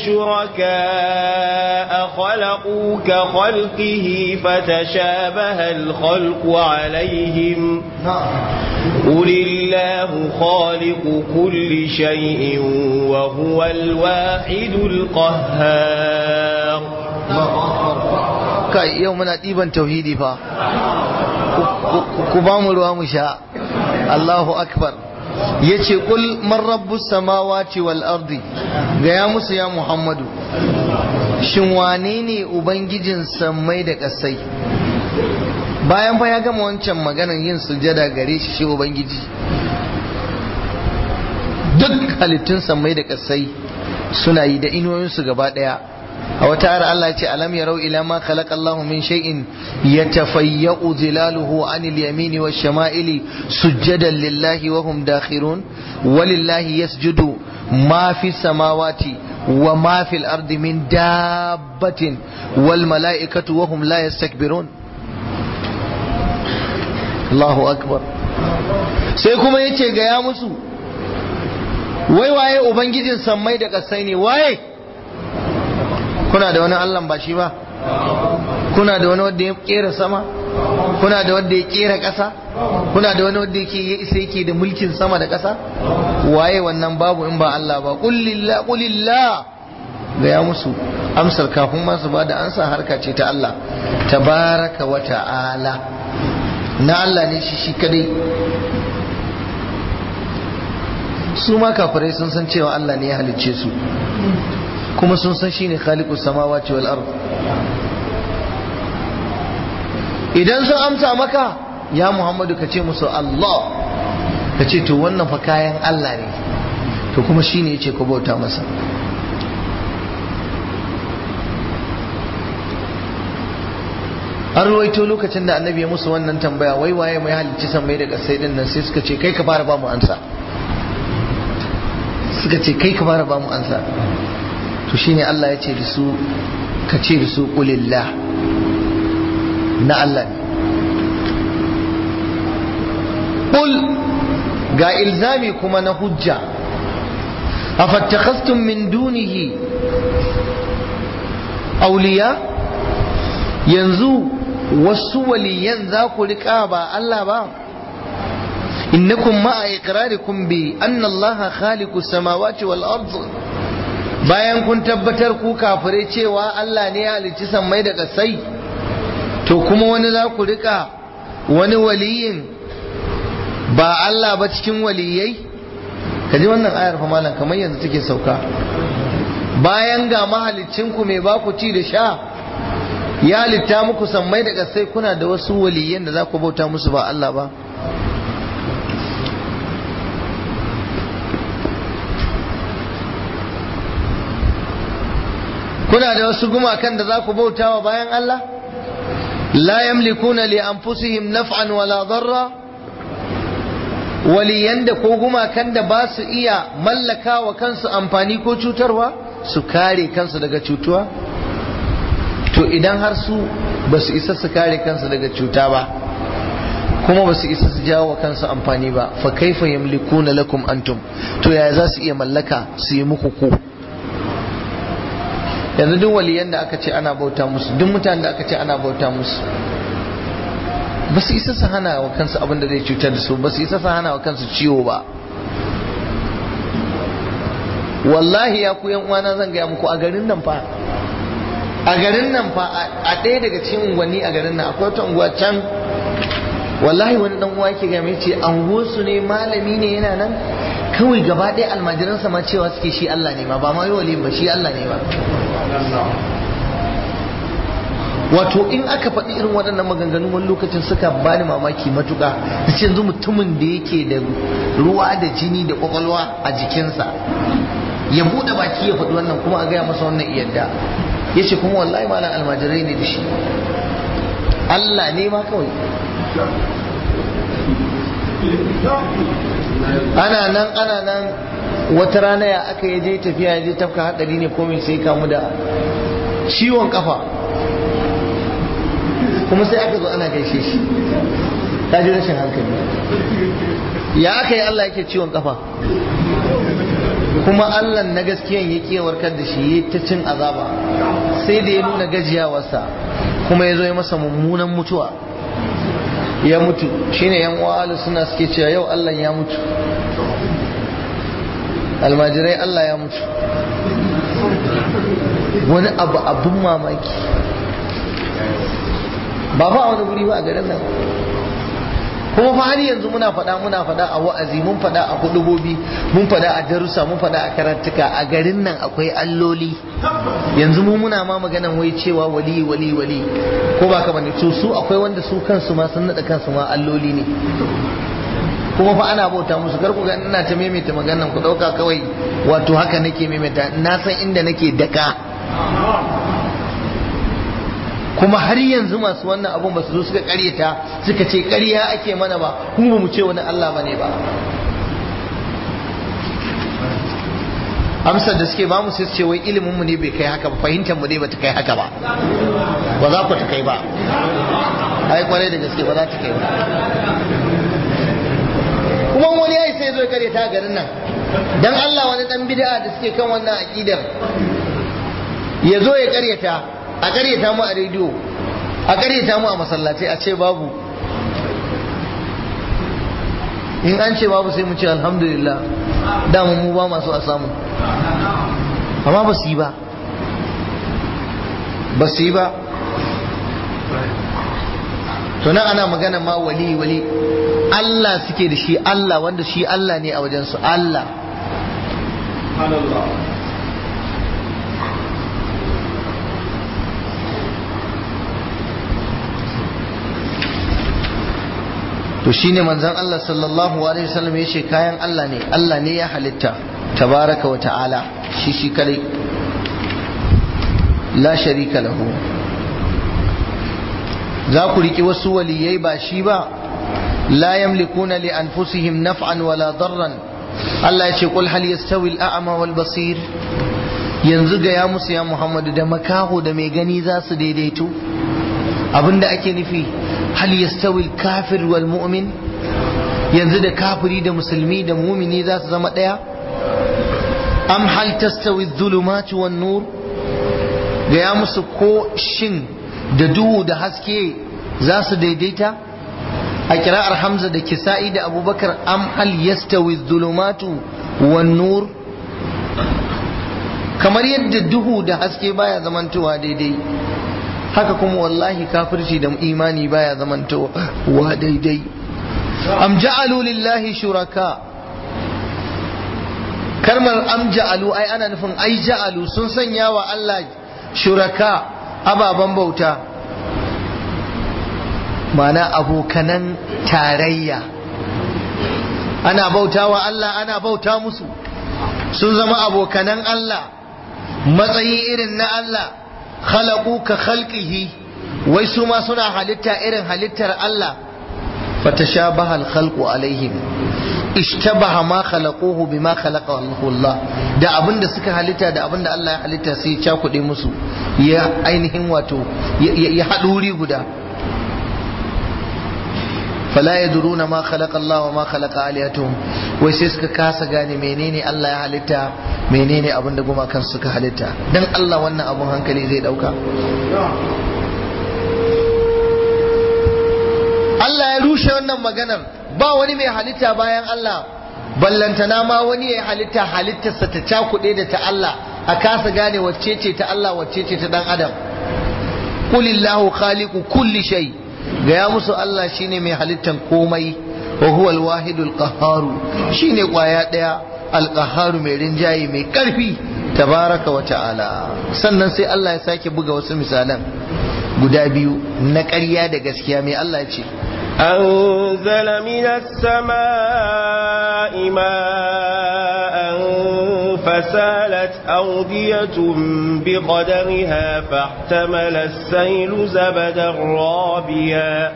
شركاء خلقوا كخلقه فتشابه الخلق عليهم قل الله خالق كل شيء وهو الواحد القهار kai yau muna ɗiban tauhidi fa ku ba mu ruwa mu sha Allahu akbar yace kul man rabbus samawati wal ardi ga ya musu ya Muhammadu shin wane ne ubangijin sammai da ƙasai bayan fa ya gama wancan maganar yin sujada gare shi shi ubangiji duk halittun sammai da ƙasai suna yi da inuwoyinsu gaba ɗaya a wata ara Allah ce alam yarau ila ma khalaqa Allahu min shay'in yatafayya'u zilaluhu 'anil yamini wash shama'ili sujadan lillahi wa hum dakhirun walillahi yasjudu ma fi samawati wa ma fil ardi min dabbatin wal mala'ikatu wa hum la yastakbirun Allahu akbar sai kuma yace ga ya musu wai waye ubangijin sammai da kasai ne waye kuna da wani Allah ba shi ba kuna da wani wanda ya kera sama kuna da wanda ya kera ƙasa kuna da wani wanda yake ya isa yake da mulkin sama da ƙasa waye wannan babu in ba Allah ba kullillah kulillah ga ya musu amsar kafin ma su bada ansa harka ce ta Allah tabaraka wa ta'ala na Allah ne shi shi kadai su ma kafirai sun san cewa Allah ne ya halicce su kuma sun san shine khaliqus samawati wal ard idan sun amsa maka ya Muhammadu ka ce musu Allah ka ce to wannan fa kayan Allah ne to kuma shine yace ku bauta masa an ruwaito lokacin da annabi ya musu wannan tambaya wai waye mai halicci sammai da kasai din nan sai suka ce kai ka fara ba mu ansa suka ce kai ka fara ba mu ansa to shine Allah ya ce da su ka ce da su qulillah na Allah ne qul ga ilzami kuma na hujja afattakhastum min dunihi awliya yanzu wasu waliyan za ku riƙa ba Allah ba innakum ma'a iqrarikum bi anna Allah khaliqus samawati wal ard bayan kun tabbatar ku kafire cewa Allah ne ya halicci sammai da ƙasai to kuma wani za ku riƙa wani waliyin ba Allah ba cikin waliyai kaji wannan ayar fa malam kamar yanzu take sauka bayan ga mahalicinku mai ba ku ci da sha ya litta muku sammai da sai kuna da wasu waliyan da za ku bauta musu ba Allah ba kuna da wasu gumakan da za ku bauta wa bayan Allah la yamlikuna li anfusihim naf'an wala darra waliyan da ko gumakan da ba su iya mallaka wa kansu amfani ko cutarwa su kare kansu daga cutuwa to idan har su ba su isa su kare kansu daga cuta ba kuma ba su isa su jawo wa kansu amfani ba fa kaifa yamlikuna lakum antum to yaya za su iya mallaka su yi muku ku yanzu duk waliyan da aka ce ana bauta musu duk mutanen da aka ce ana bauta musu ba su isa su hana wa kansu abin da zai cutar da su ba su isa su hana wa kansu ciwo ba wallahi ya ku yan uwana zan gaya muku a garin nan fa a garin nan fa a ɗaya daga cikin unguwanni a garin nan akwai wata unguwa can wallahi wani dan uwa yake ga mai ce su ne malami ne yana nan kawai gaba ɗaya almajiransa ma cewa suke shi Allah ne ma ba ma yi wali ba shi Allah ne ba wato in aka faɗi irin waɗannan maganganun wani lokacin suka bani mamaki matuƙa da ce yanzu mutumin da yake da ruwa da jini da ƙwaƙwalwa a jikinsa ya buɗe baki ya faɗi wannan kuma a gaya masa wannan iyadda ya ce kuma wallahi malam almajirai ne da shi Allah ne ma kawai ana nan ana nan wata rana ya aka yi je tafiya ya je tafka hadari ne komai sai kamu da ciwon kafa kuma sai aka zo ana gaishe shi ta ji rashin hankali ya aka yi Allah yake ciwon kafa kuma Allah na gaskiyan ya ke warkar da shi ya ta cin azaba sai da ya nuna gajiyawarsa kuma ya zo ya masa mummunan mutuwa ya mutu shine yan uwa suna suke cewa yau Allah ya mutu almajirai Allah ya mutu wani abu abun mamaki ba fa a wani guri ba a garin nan kuma fa har yanzu muna faɗa muna faɗa a wa'azi mun faɗa a hudubobi mun faɗa a darussa mun faɗa a karantuka a garin nan akwai alloli yanzu mu muna ma maganan wai cewa wali wali wali ko ba ka bane to su akwai wanda su kansu ma sun nada kansu ma alloli ne kuma fa ana bauta musu kar ku ga ina ta maimaita maganan ku dauka kawai wato haka nake maimaita na san inda nake daka kuma har yanzu masu wannan abun ba su zo suka karyata suka ce karya ake mana ba kuma ba mu ce wani Allah bane ba amsar da suke bamu sai su ce wai ilimin mu ne bai kai haka ba fahimtar mu ne bata kai haka ba ba za ku ta kai ba ai kwarai da gaske ba za ta kai ba kuma wani yayi sai zo ya karyata a garin nan dan Allah wani dan bid'a da suke kan wannan aqidar ya zo ya karyata a karyata mu a rediyo a karyata mu a masallaci a ce babu in an ce babu sai mu ce alhamdulillah dama mu ba masu a samu amma ba su yi ba ba su yi ba to nan ana magana ma wali wali Allah suke da shi Allah wanda shi Allah ne a wajensu Allah to shine manzon Allah sallallahu alaihi wasallam ya ce kayan Allah ne Allah ne ya halitta tabaraka wa ta'ala shi shi kadai la sharika lahu za ku riki wasu waliyai ba shi ba la yamlikuna li anfusihim naf'an wala darran Allah ya ce qul hal yastawi al-a'ma wal basir yanzu ga ya musu ya Muhammadu da makaho da mai gani za su daidaito abinda ake nufi hal yastawi al-kafir wal mu'min yanzu da kafiri da musulmi da mumini za su zama daya am hal tastawi adh-dhulumatu wan nur ga ya musu ko shin da duhu da haske za su daidaita a kira'ar hamza da kisa'i da abubakar am hal yastawi dhulumatu wan nur kamar yadda duhu da haske baya zamantowa daidai haka kuma wallahi kafirci da imani baya zamantowa daidai am ja'alu lillahi shuraka kalmar am ja'alu ai ana nufin ai ja'alu sun sanya wa Allah shuraka ababen bauta mana abokanan tarayya ana bauta wa Allah ana bauta musu sun zama abokanan Allah matsayi irin na Allah khalaqu ka khalqihi wai su ma suna halitta irin halittar Allah fatashabaha al-khalqu alaihim ishtabaha ma khalaquhu bima khalaqa Allah da abinda suka halitta da abinda Allah ya halitta sai ya cakuɗe musu ya ainihin wato ya haɗu wuri guda fala yadruna ma khalaqa Allah wa ma khalaqa aliyatuhum wai sai suka kasa gane menene Allah ya halitta menene abinda gumakan suka halitta dan Allah wannan abun hankali zai dauka Allah ya rushe wannan maganar ba wani mai halitta bayan Allah ballantana ma wani ya halitta halittarsa ta cakuɗe da ta Allah a kasa gane wacce ce ta Allah wacce ce ta dan adam kulillahu khaliqu kulli shay ga ya musu Allah shine mai halittan komai wa huwa alwahidul qahhar shine kwaya daya alqahhar mai rinjaye mai karfi tabaraka wa ta'ala sannan sai Allah ya sake buga wasu misalan guda biyu na ƙarya da gaskiya mai Allah ce أنزل من السماء ماء فسالت أودية بقدرها فاحتمل السيل زبدا رابيا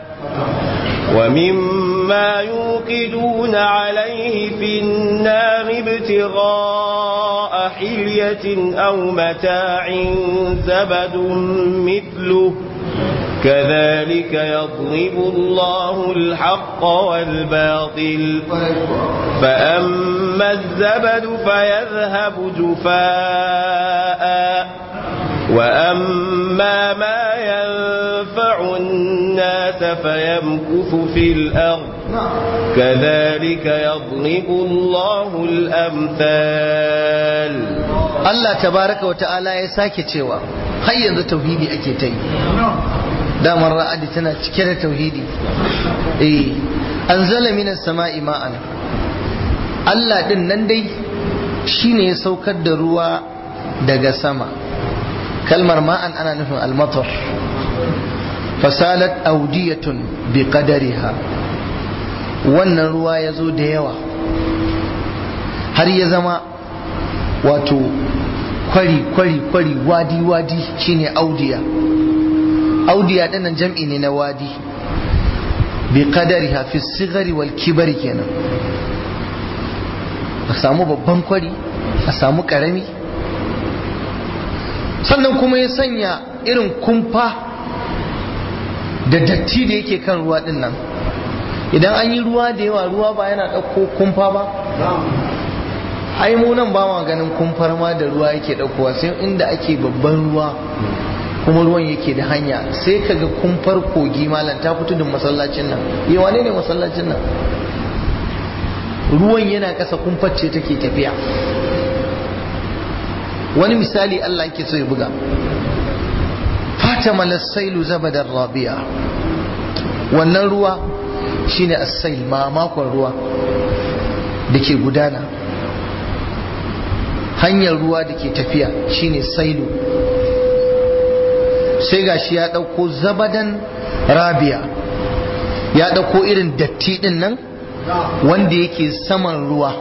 ومما يوقدون عليه في النار ابتغاء حلية أو متاع زبد مثله كذلك يضرب الله الحق والباطل فأما الزبد فيذهب جفاء وأما ما ينفع الناس فيمكث في الأرض كذلك يضرب الله الأمثال Allah tabaraka wa ta'ala ya sake cewa har yanzu tauhidi ake ta yi damar ra'adi tana cike da tauhidi eh anzala minas sama'i ma'an Allah din nan dai shine ya saukar da ruwa daga sama kalmar ma'an ana nufin almatar fasalat audiyatun bi qadariha wannan ruwa ya zo da yawa har ya zama wato kwari kwari kwari wadi wadi shine audiya audiya dinnan jam'i ne na wadi bi qadariha fi sigari wal kibari kenan a samu babban kwari a samu karami sannan kuma ya sanya irin kumfa da datti da yake kan ruwa din nan idan an yi ruwa da yawa ruwa ba yana ɗauko kumfa ba ai mu nan ba ma ganin kumfar ma da ruwa yake ɗaukowa sai inda ake babban ruwa kuma ruwan yake da hanya sai kaga kumfar kogi malam ta fito da masallacin nan yi wane ne masallacin nan ruwan yana ƙasa kumfar ce take tafiya wani misali Allah ke so ya buga fata malassailu zabadar rabi'a wannan ruwa shine as-sail mamakon ruwa da ke gudana hanyar ruwa da ke tafiya shine sailu sai gashi ya ɗauko zabadan rabi'a ya ɗauko irin datti ɗin nan wanda yake saman ruwa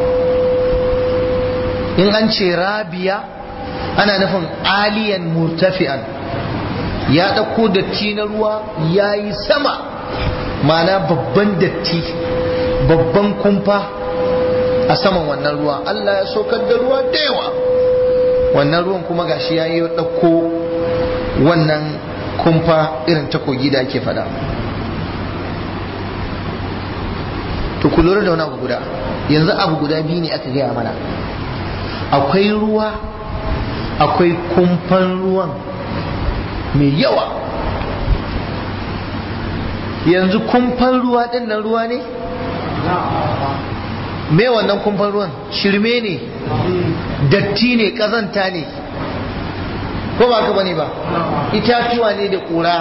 in an ce rabiya ana nufin aliyan murtafi'an ya ɗauko datti na ruwa ya yi sama mana babban datti babban kumfa a saman wannan ruwa Allah ya saukar da ruwa da yawa wannan ruwan kuma gashi ya yi ɗauko wannan kumfa irin ta kogi da ake faɗa to ku lura da wani abu guda yanzu abu guda biyu ne aka gaya mana akwai ruwa akwai kumfan ruwan mai yawa yanzu kumfan ruwa ɗin nan ruwa ne me wannan kumfan ruwan shirme ne datti ne ƙazanta ne ko ba ka bane ba itatuwa ne da ƙura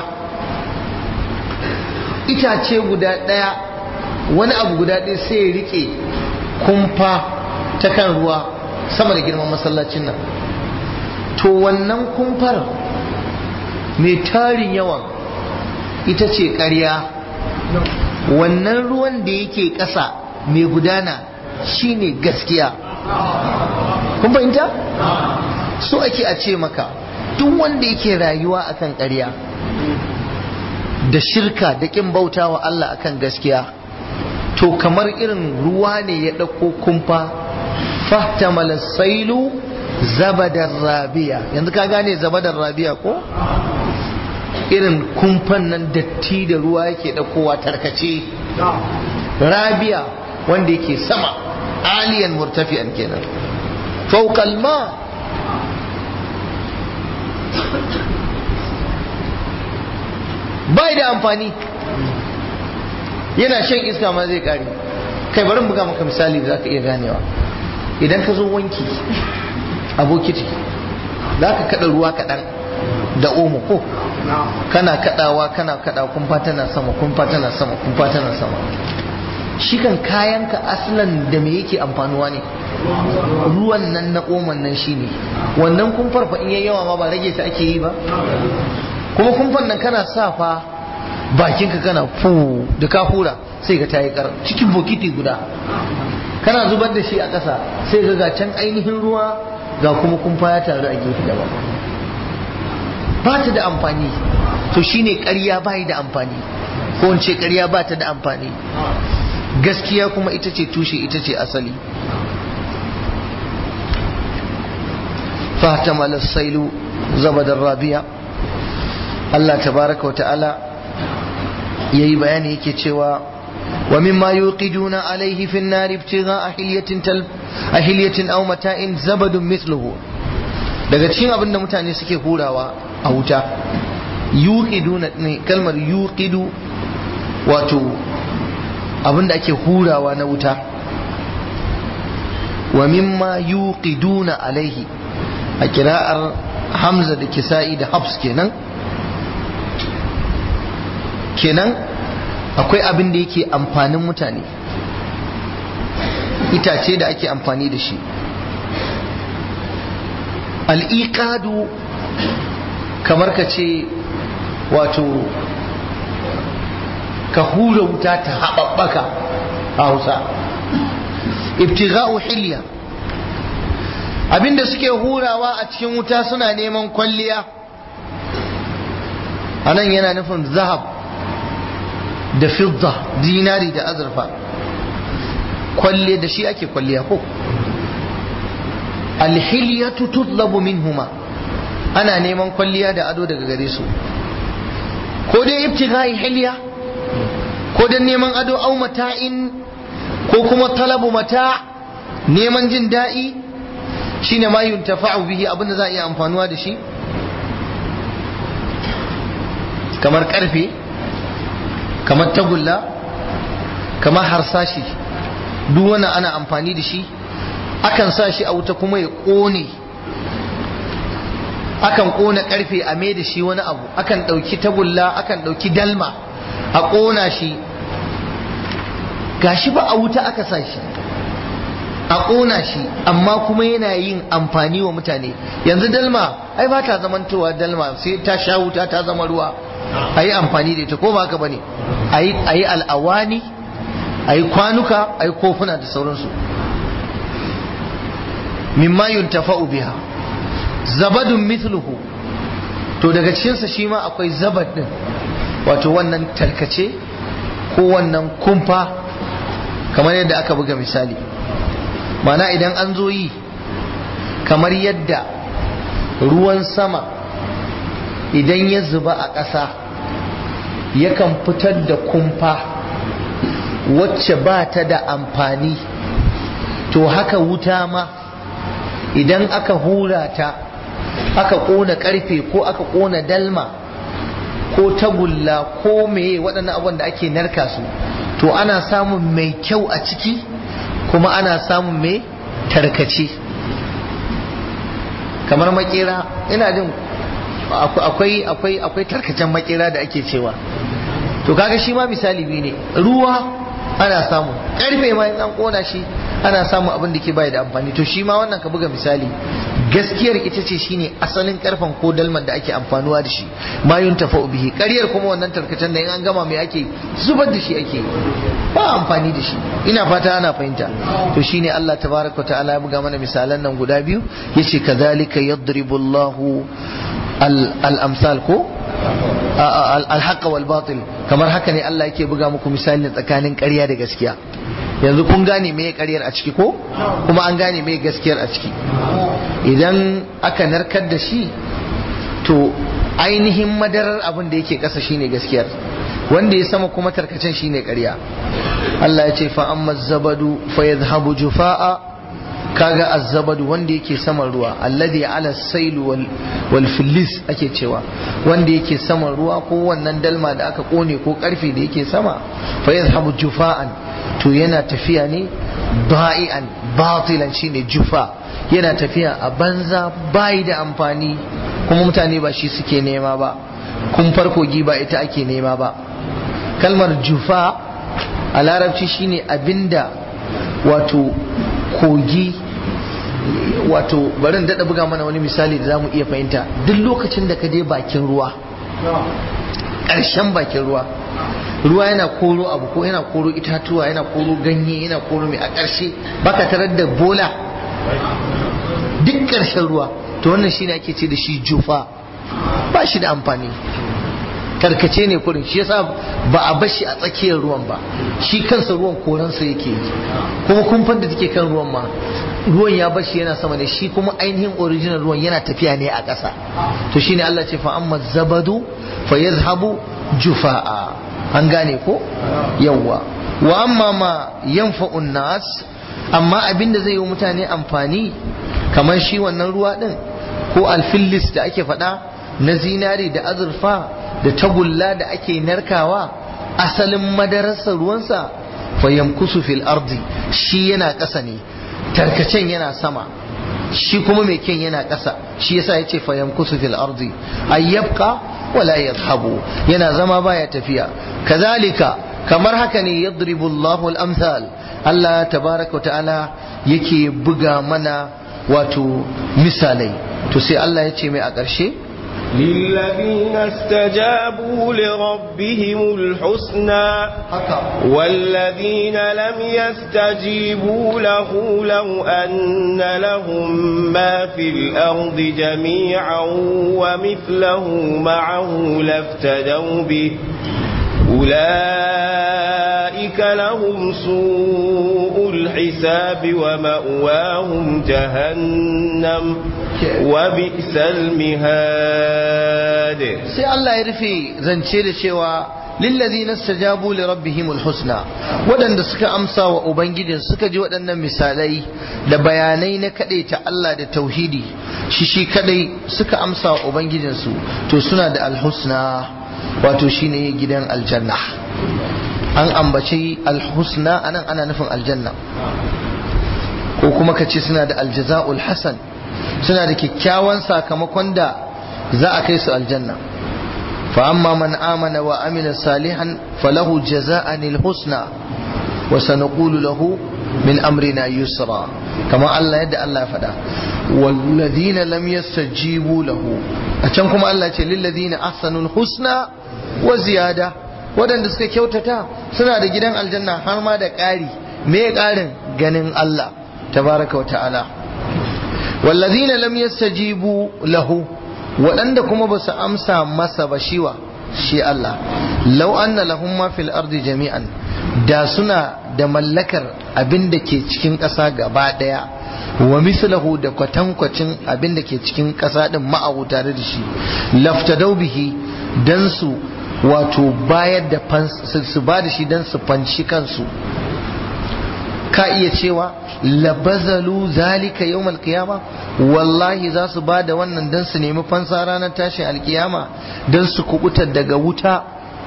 itace guda ɗaya wani abu guda ɗaya sai ya rike kumfa ta kan ruwa sama da girman masallacin nan to wannan kumfar mai tarin yawan ita ce ƙarya wannan ruwan da yake ƙasa mai gudana shine gaskiya kun fahimta so ake a ce maka duk wanda yake rayuwa akan ƙarya da shirka da ƙin bautawa Allah akan gaskiya to kamar irin ruwa ne ya ɗauko kumfa fahtamala sailu zabadar rabiya yanzu ka gane zabadar rabiya ko irin kumfan nan datti da ruwa yake ɗaukowa tarkace rabiya wanda yake sama aliyan murtafi'an kenan fawqal ma bai da amfani yana shan iska ma zai kare kai bari buga maka misali da zaka iya ganewa idan ka zo wanki a bokiti za ka kada ruwa kaɗan da omo ko kana kadawa kana kada kumfa tana sama kumfa tana sama kumfa tana sama shi kan kayanka aslan da me yake amfanuwa ne ruwan nan na oman nan shine wannan kumfar fa in yayi yawa ma ba rage ta ake yi ba kuma kumfan nan kana sa fa bakinka kana fu da ka hura sai ka tayi kar cikin bokiti guda kana zubar da shi a ƙasa sai ga ga can ainihin ruwa ga kuma kumfa ya taru a gefe daban ba ta da amfani to shine ƙarya ba da amfani ko in ce ƙarya ba ta da amfani gaskiya kuma ita ce tushe ita ce asali فاحتمل السيل زبد الرابية الله تبارك وتعالى يي بياني yake cewa ومما يوقدون عليه في النار ابتغاء حلية تل أحلية أو متاع زبد مثله daga cikin abin da mutane suke hurawa a wuta yuqiduna ne kalmar yuqidu wato abin da ake hurawa na wuta wa mimma yuqiduna alaihi a kira'ar hamza da kisa'i da hafs kenan kenan akwai abin da yake amfanin mutane itace da ake amfani da shi al'iƙadu kamar ka ce wato ka hura wuta ta haɓaɓɓaka a hausa ibtigha'u hilya abinda suke hurawa a cikin wuta suna neman kwalliya a nan yana nufin zahab da fidda dinari da azurfa kwalle da shi ake kwalliya ko alhiliyatu tutlabu minhuma ana neman kwalliya da ado daga gare su ko dai ibtighai hilya ko dan neman ado au mata'in ko kuma talabu mata neman jin daɗi shine ma yuntafa'u bihi abinda za a iya amfanuwa da shi kamar karfe kamar tagulla kamar harsashi duk wannan ana amfani da shi akan sa shi a wuta kuma ya ƙone akan ƙona karfe a mai da shi wani abu akan ɗauki tagulla akan ɗauki dalma a ƙona shi gashi ba a wuta aka sa shi a ƙona shi amma kuma yana yin amfani wa mutane yanzu dalma ai ba ta zamantowa dalma sai ta sha wuta ta zama ruwa a yi amfani da ita ko ba haka ba ne a yi al'awani a yi kwanuka a yi kofuna da sauransu mimma yuntafa'u biha zabadun mithluhu to daga cikinsa shi ma akwai zabad din wato wannan tarkace ko wannan kumfa kamar yadda aka buga misali mana idan an zo yi kamar yadda ruwan sama idan ya zuba a ƙasa yakan fitar da kumfa wacce ba ta da amfani to haka wuta ma idan aka hura ta aka ƙona ƙarfe ko aka ƙona dalma ko tagulla ko meye waɗannan abubuwan da ake narka su to ana samun mai kyau a ciki kuma ana samun mai tarkace kamar makera ina jin akwai akwai akwai tarkacen makera da ake cewa to kaga shi ma misali biyu ne ruwa ana samu karfe ma in an kona shi ana samun abin da ke bai da amfani to shi ma wannan ka buga misali gaskiyar ita ce shine asalin karfen ko dalman da ake amfanuwa da shi ma yun tafa'u bihi ƙaryar kuma wannan tarkacen da in an gama mai ake zubar da shi ake ba amfani da shi ina fata ana fahimta to shine Allah tabaraka wa ta'ala ya buga mana misalan nan guda biyu yace kadhalika yadribu Allahu al-amsal ko al-haqq wal batil kamar haka ne Allah yake buga muku misali tsakanin ƙarya da gaskiya yanzu kun gane me ƙaryar a ciki ko kuma an gane me gaskiyar a ciki idan aka narkar da shi to ainihin madarar abin da yake ƙasa shine gaskiyar wanda ya sama kuma tarkacen shine ƙarya Allah ya ce fa amma zabadu fa yadhhabu jufa'a kaga azzabadu wanda yake saman ruwa alladhi ala sailu wal, wal filis ake cewa wanda yake saman ruwa ko wannan dalma da aka kone ko karfe da yake sama fa yadhhabu jufa'an to yana tafiya ne ba'ian batilan shine jufa yana tafiya a banza bai da amfani kuma mutane ba shi suke nema ba kun farko ba ita ake nema ba kalmar jufa a larabci shine abinda wato kogi wato bari daɗa buga mana wani misali da za mu iya fahimta duk lokacin da ka je bakin ruwa ƙarshen bakin ruwa ruwa yana koro abu ko yana koro itatuwa yana koro ganye yana koro mai a ƙarshe baka tarar da bola duk ƙarshen ruwa to wannan shine ake ce da shi jufa ba shi da amfani tarkace ne kurin shi yasa ba a bashi a tsakiyar ruwan ba shi kansa ruwan koransa yake yi kuma kumfan da take kan ruwan ma ruwan ya bashi yana sama ne shi kuma ainihin original ruwan yana tafiya ne a ƙasa to shine Allah ce fa amma zabadu fa yazhabu jufa'a an gane ko yawwa wa amma ma yanfa'un nas amma abinda zai yi mutane amfani kamar shi wannan ruwa din ko alfilis da ake faɗa na zinari da azurfa da tagulla da ake narkawa asalin madararsa ruwansa fayyamkusu fil ardi shi yana ƙasa ne tarkacen yana sama shi kuma mai kyan yana ƙasa shi yasa yace fayyamkusu fil ardi ayyabka wala yadhhabu yana zama baya tafiya kazalika kamar haka ne yadribu Allahu al-amthal Allah tabaraka ta'ala yake buga mana wato misalai to sai Allah ya ce mai a ƙarshe للذين استجابوا لربهم الحسنى والذين لم يستجيبوا له لو أن لهم ما في الأرض جميعا ومثله معه لافتدوا به أولئك لهم سوء الحساب ومأواهم جهنم وبئس المهاد sai Allah ya rufe zance da cewa lillazi nastajabu li rabbihimul husna waɗanda suka amsa wa ubangijin suka ji waɗannan misalai da bayanai na ta Allah da tauhidi shi shi kadai suka amsa wa ubangijinsu to suna da alhusna wato shine gidan aljanna an ambaci alhusna anan ana nufin aljanna ko kuma ka ce suna da aljaza'ul hasan suna da kyakkyawan sakamakon da za a kai su aljanna fa amma man amana wa amila salihan falahu jaza'an alhusna wa sanaqulu lahu min amrina yusra kamar Allah yadda Allah ya faɗa walladhina lam yastajibu lahu a can kuma Allah ce lilladhina ahsanul husna wa ziyada waɗanda suka kyautata suna da gidan aljanna har ma da ƙari me ƙarin ganin Allah tabaraka wa ta'ala wallazina lam yastajibu lahu waɗanda kuma ba su amsa masa ba shiwa shi Allah law anna lahum ma fil ardi jami'an da suna da mallakar abin da ke cikin ƙasa gaba ɗaya wa mislahu da kwatankwacin abin da ke cikin ƙasa ɗin ma'abu tare da shi laftadau bihi dan su wato bayar da su ba da shi dan su fanshi kansu ka iya cewa labazalu zalika yawm alqiyama wallahi za su ba da wannan dan su nemi fansa ranar tashin alkiyama dan su kubutar daga wuta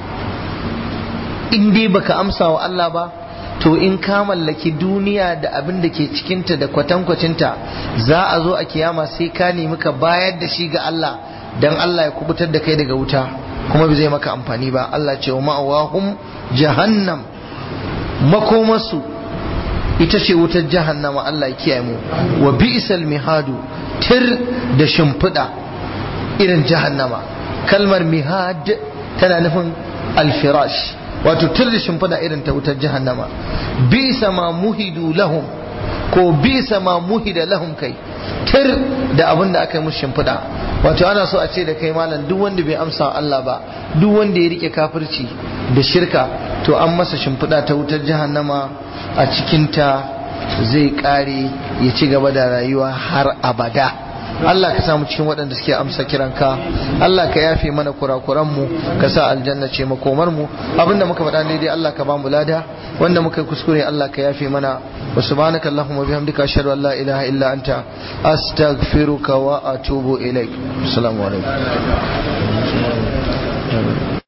in dai baka amsa wa Allah ba to in ka mallaki duniya da abin da ke cikinta da kwatankwacinta za a zo a kiyama sai ka nemi ka bayar da shi ga Allah dan Allah ya kubutar da kai daga wuta kuma bai zai maka amfani ba Allah ce wa ma'awahum jahannam makomasu ita ce wutar jahannama Allah ya kiyaye mu wa bi'sal mihadu tir da shimfiɗa irin jahannama kalmar mihad tana nufin alfirash wato tir da shimfiɗa irin ta wutar jahannama bisa ma muhidu lahum ko bisa ma muhida lahum kai tir da abin da aka yi musu shimfiɗa wato ana so a ce da kai malam duk wanda bai amsa Allah ba duk wanda ya rike kafirci da shirka to an masa shimfiɗa ta wutar jahannama a cikinta zai ƙare ya ci gaba da rayuwa har abada Allah ka samu cikin waɗanda suke amsa kiranka Allah ka yafe mana kurakuranmu ka sa aljanna ce makomar mu abinda muka faɗa ne dai Allah ka ba mu lada wanda muka kuskure Allah ka yafe mana wa subhanaka allahumma bihamdika ashhadu an la ilaha illa anta astaghfiruka wa atubu ilaik assalamu alaikum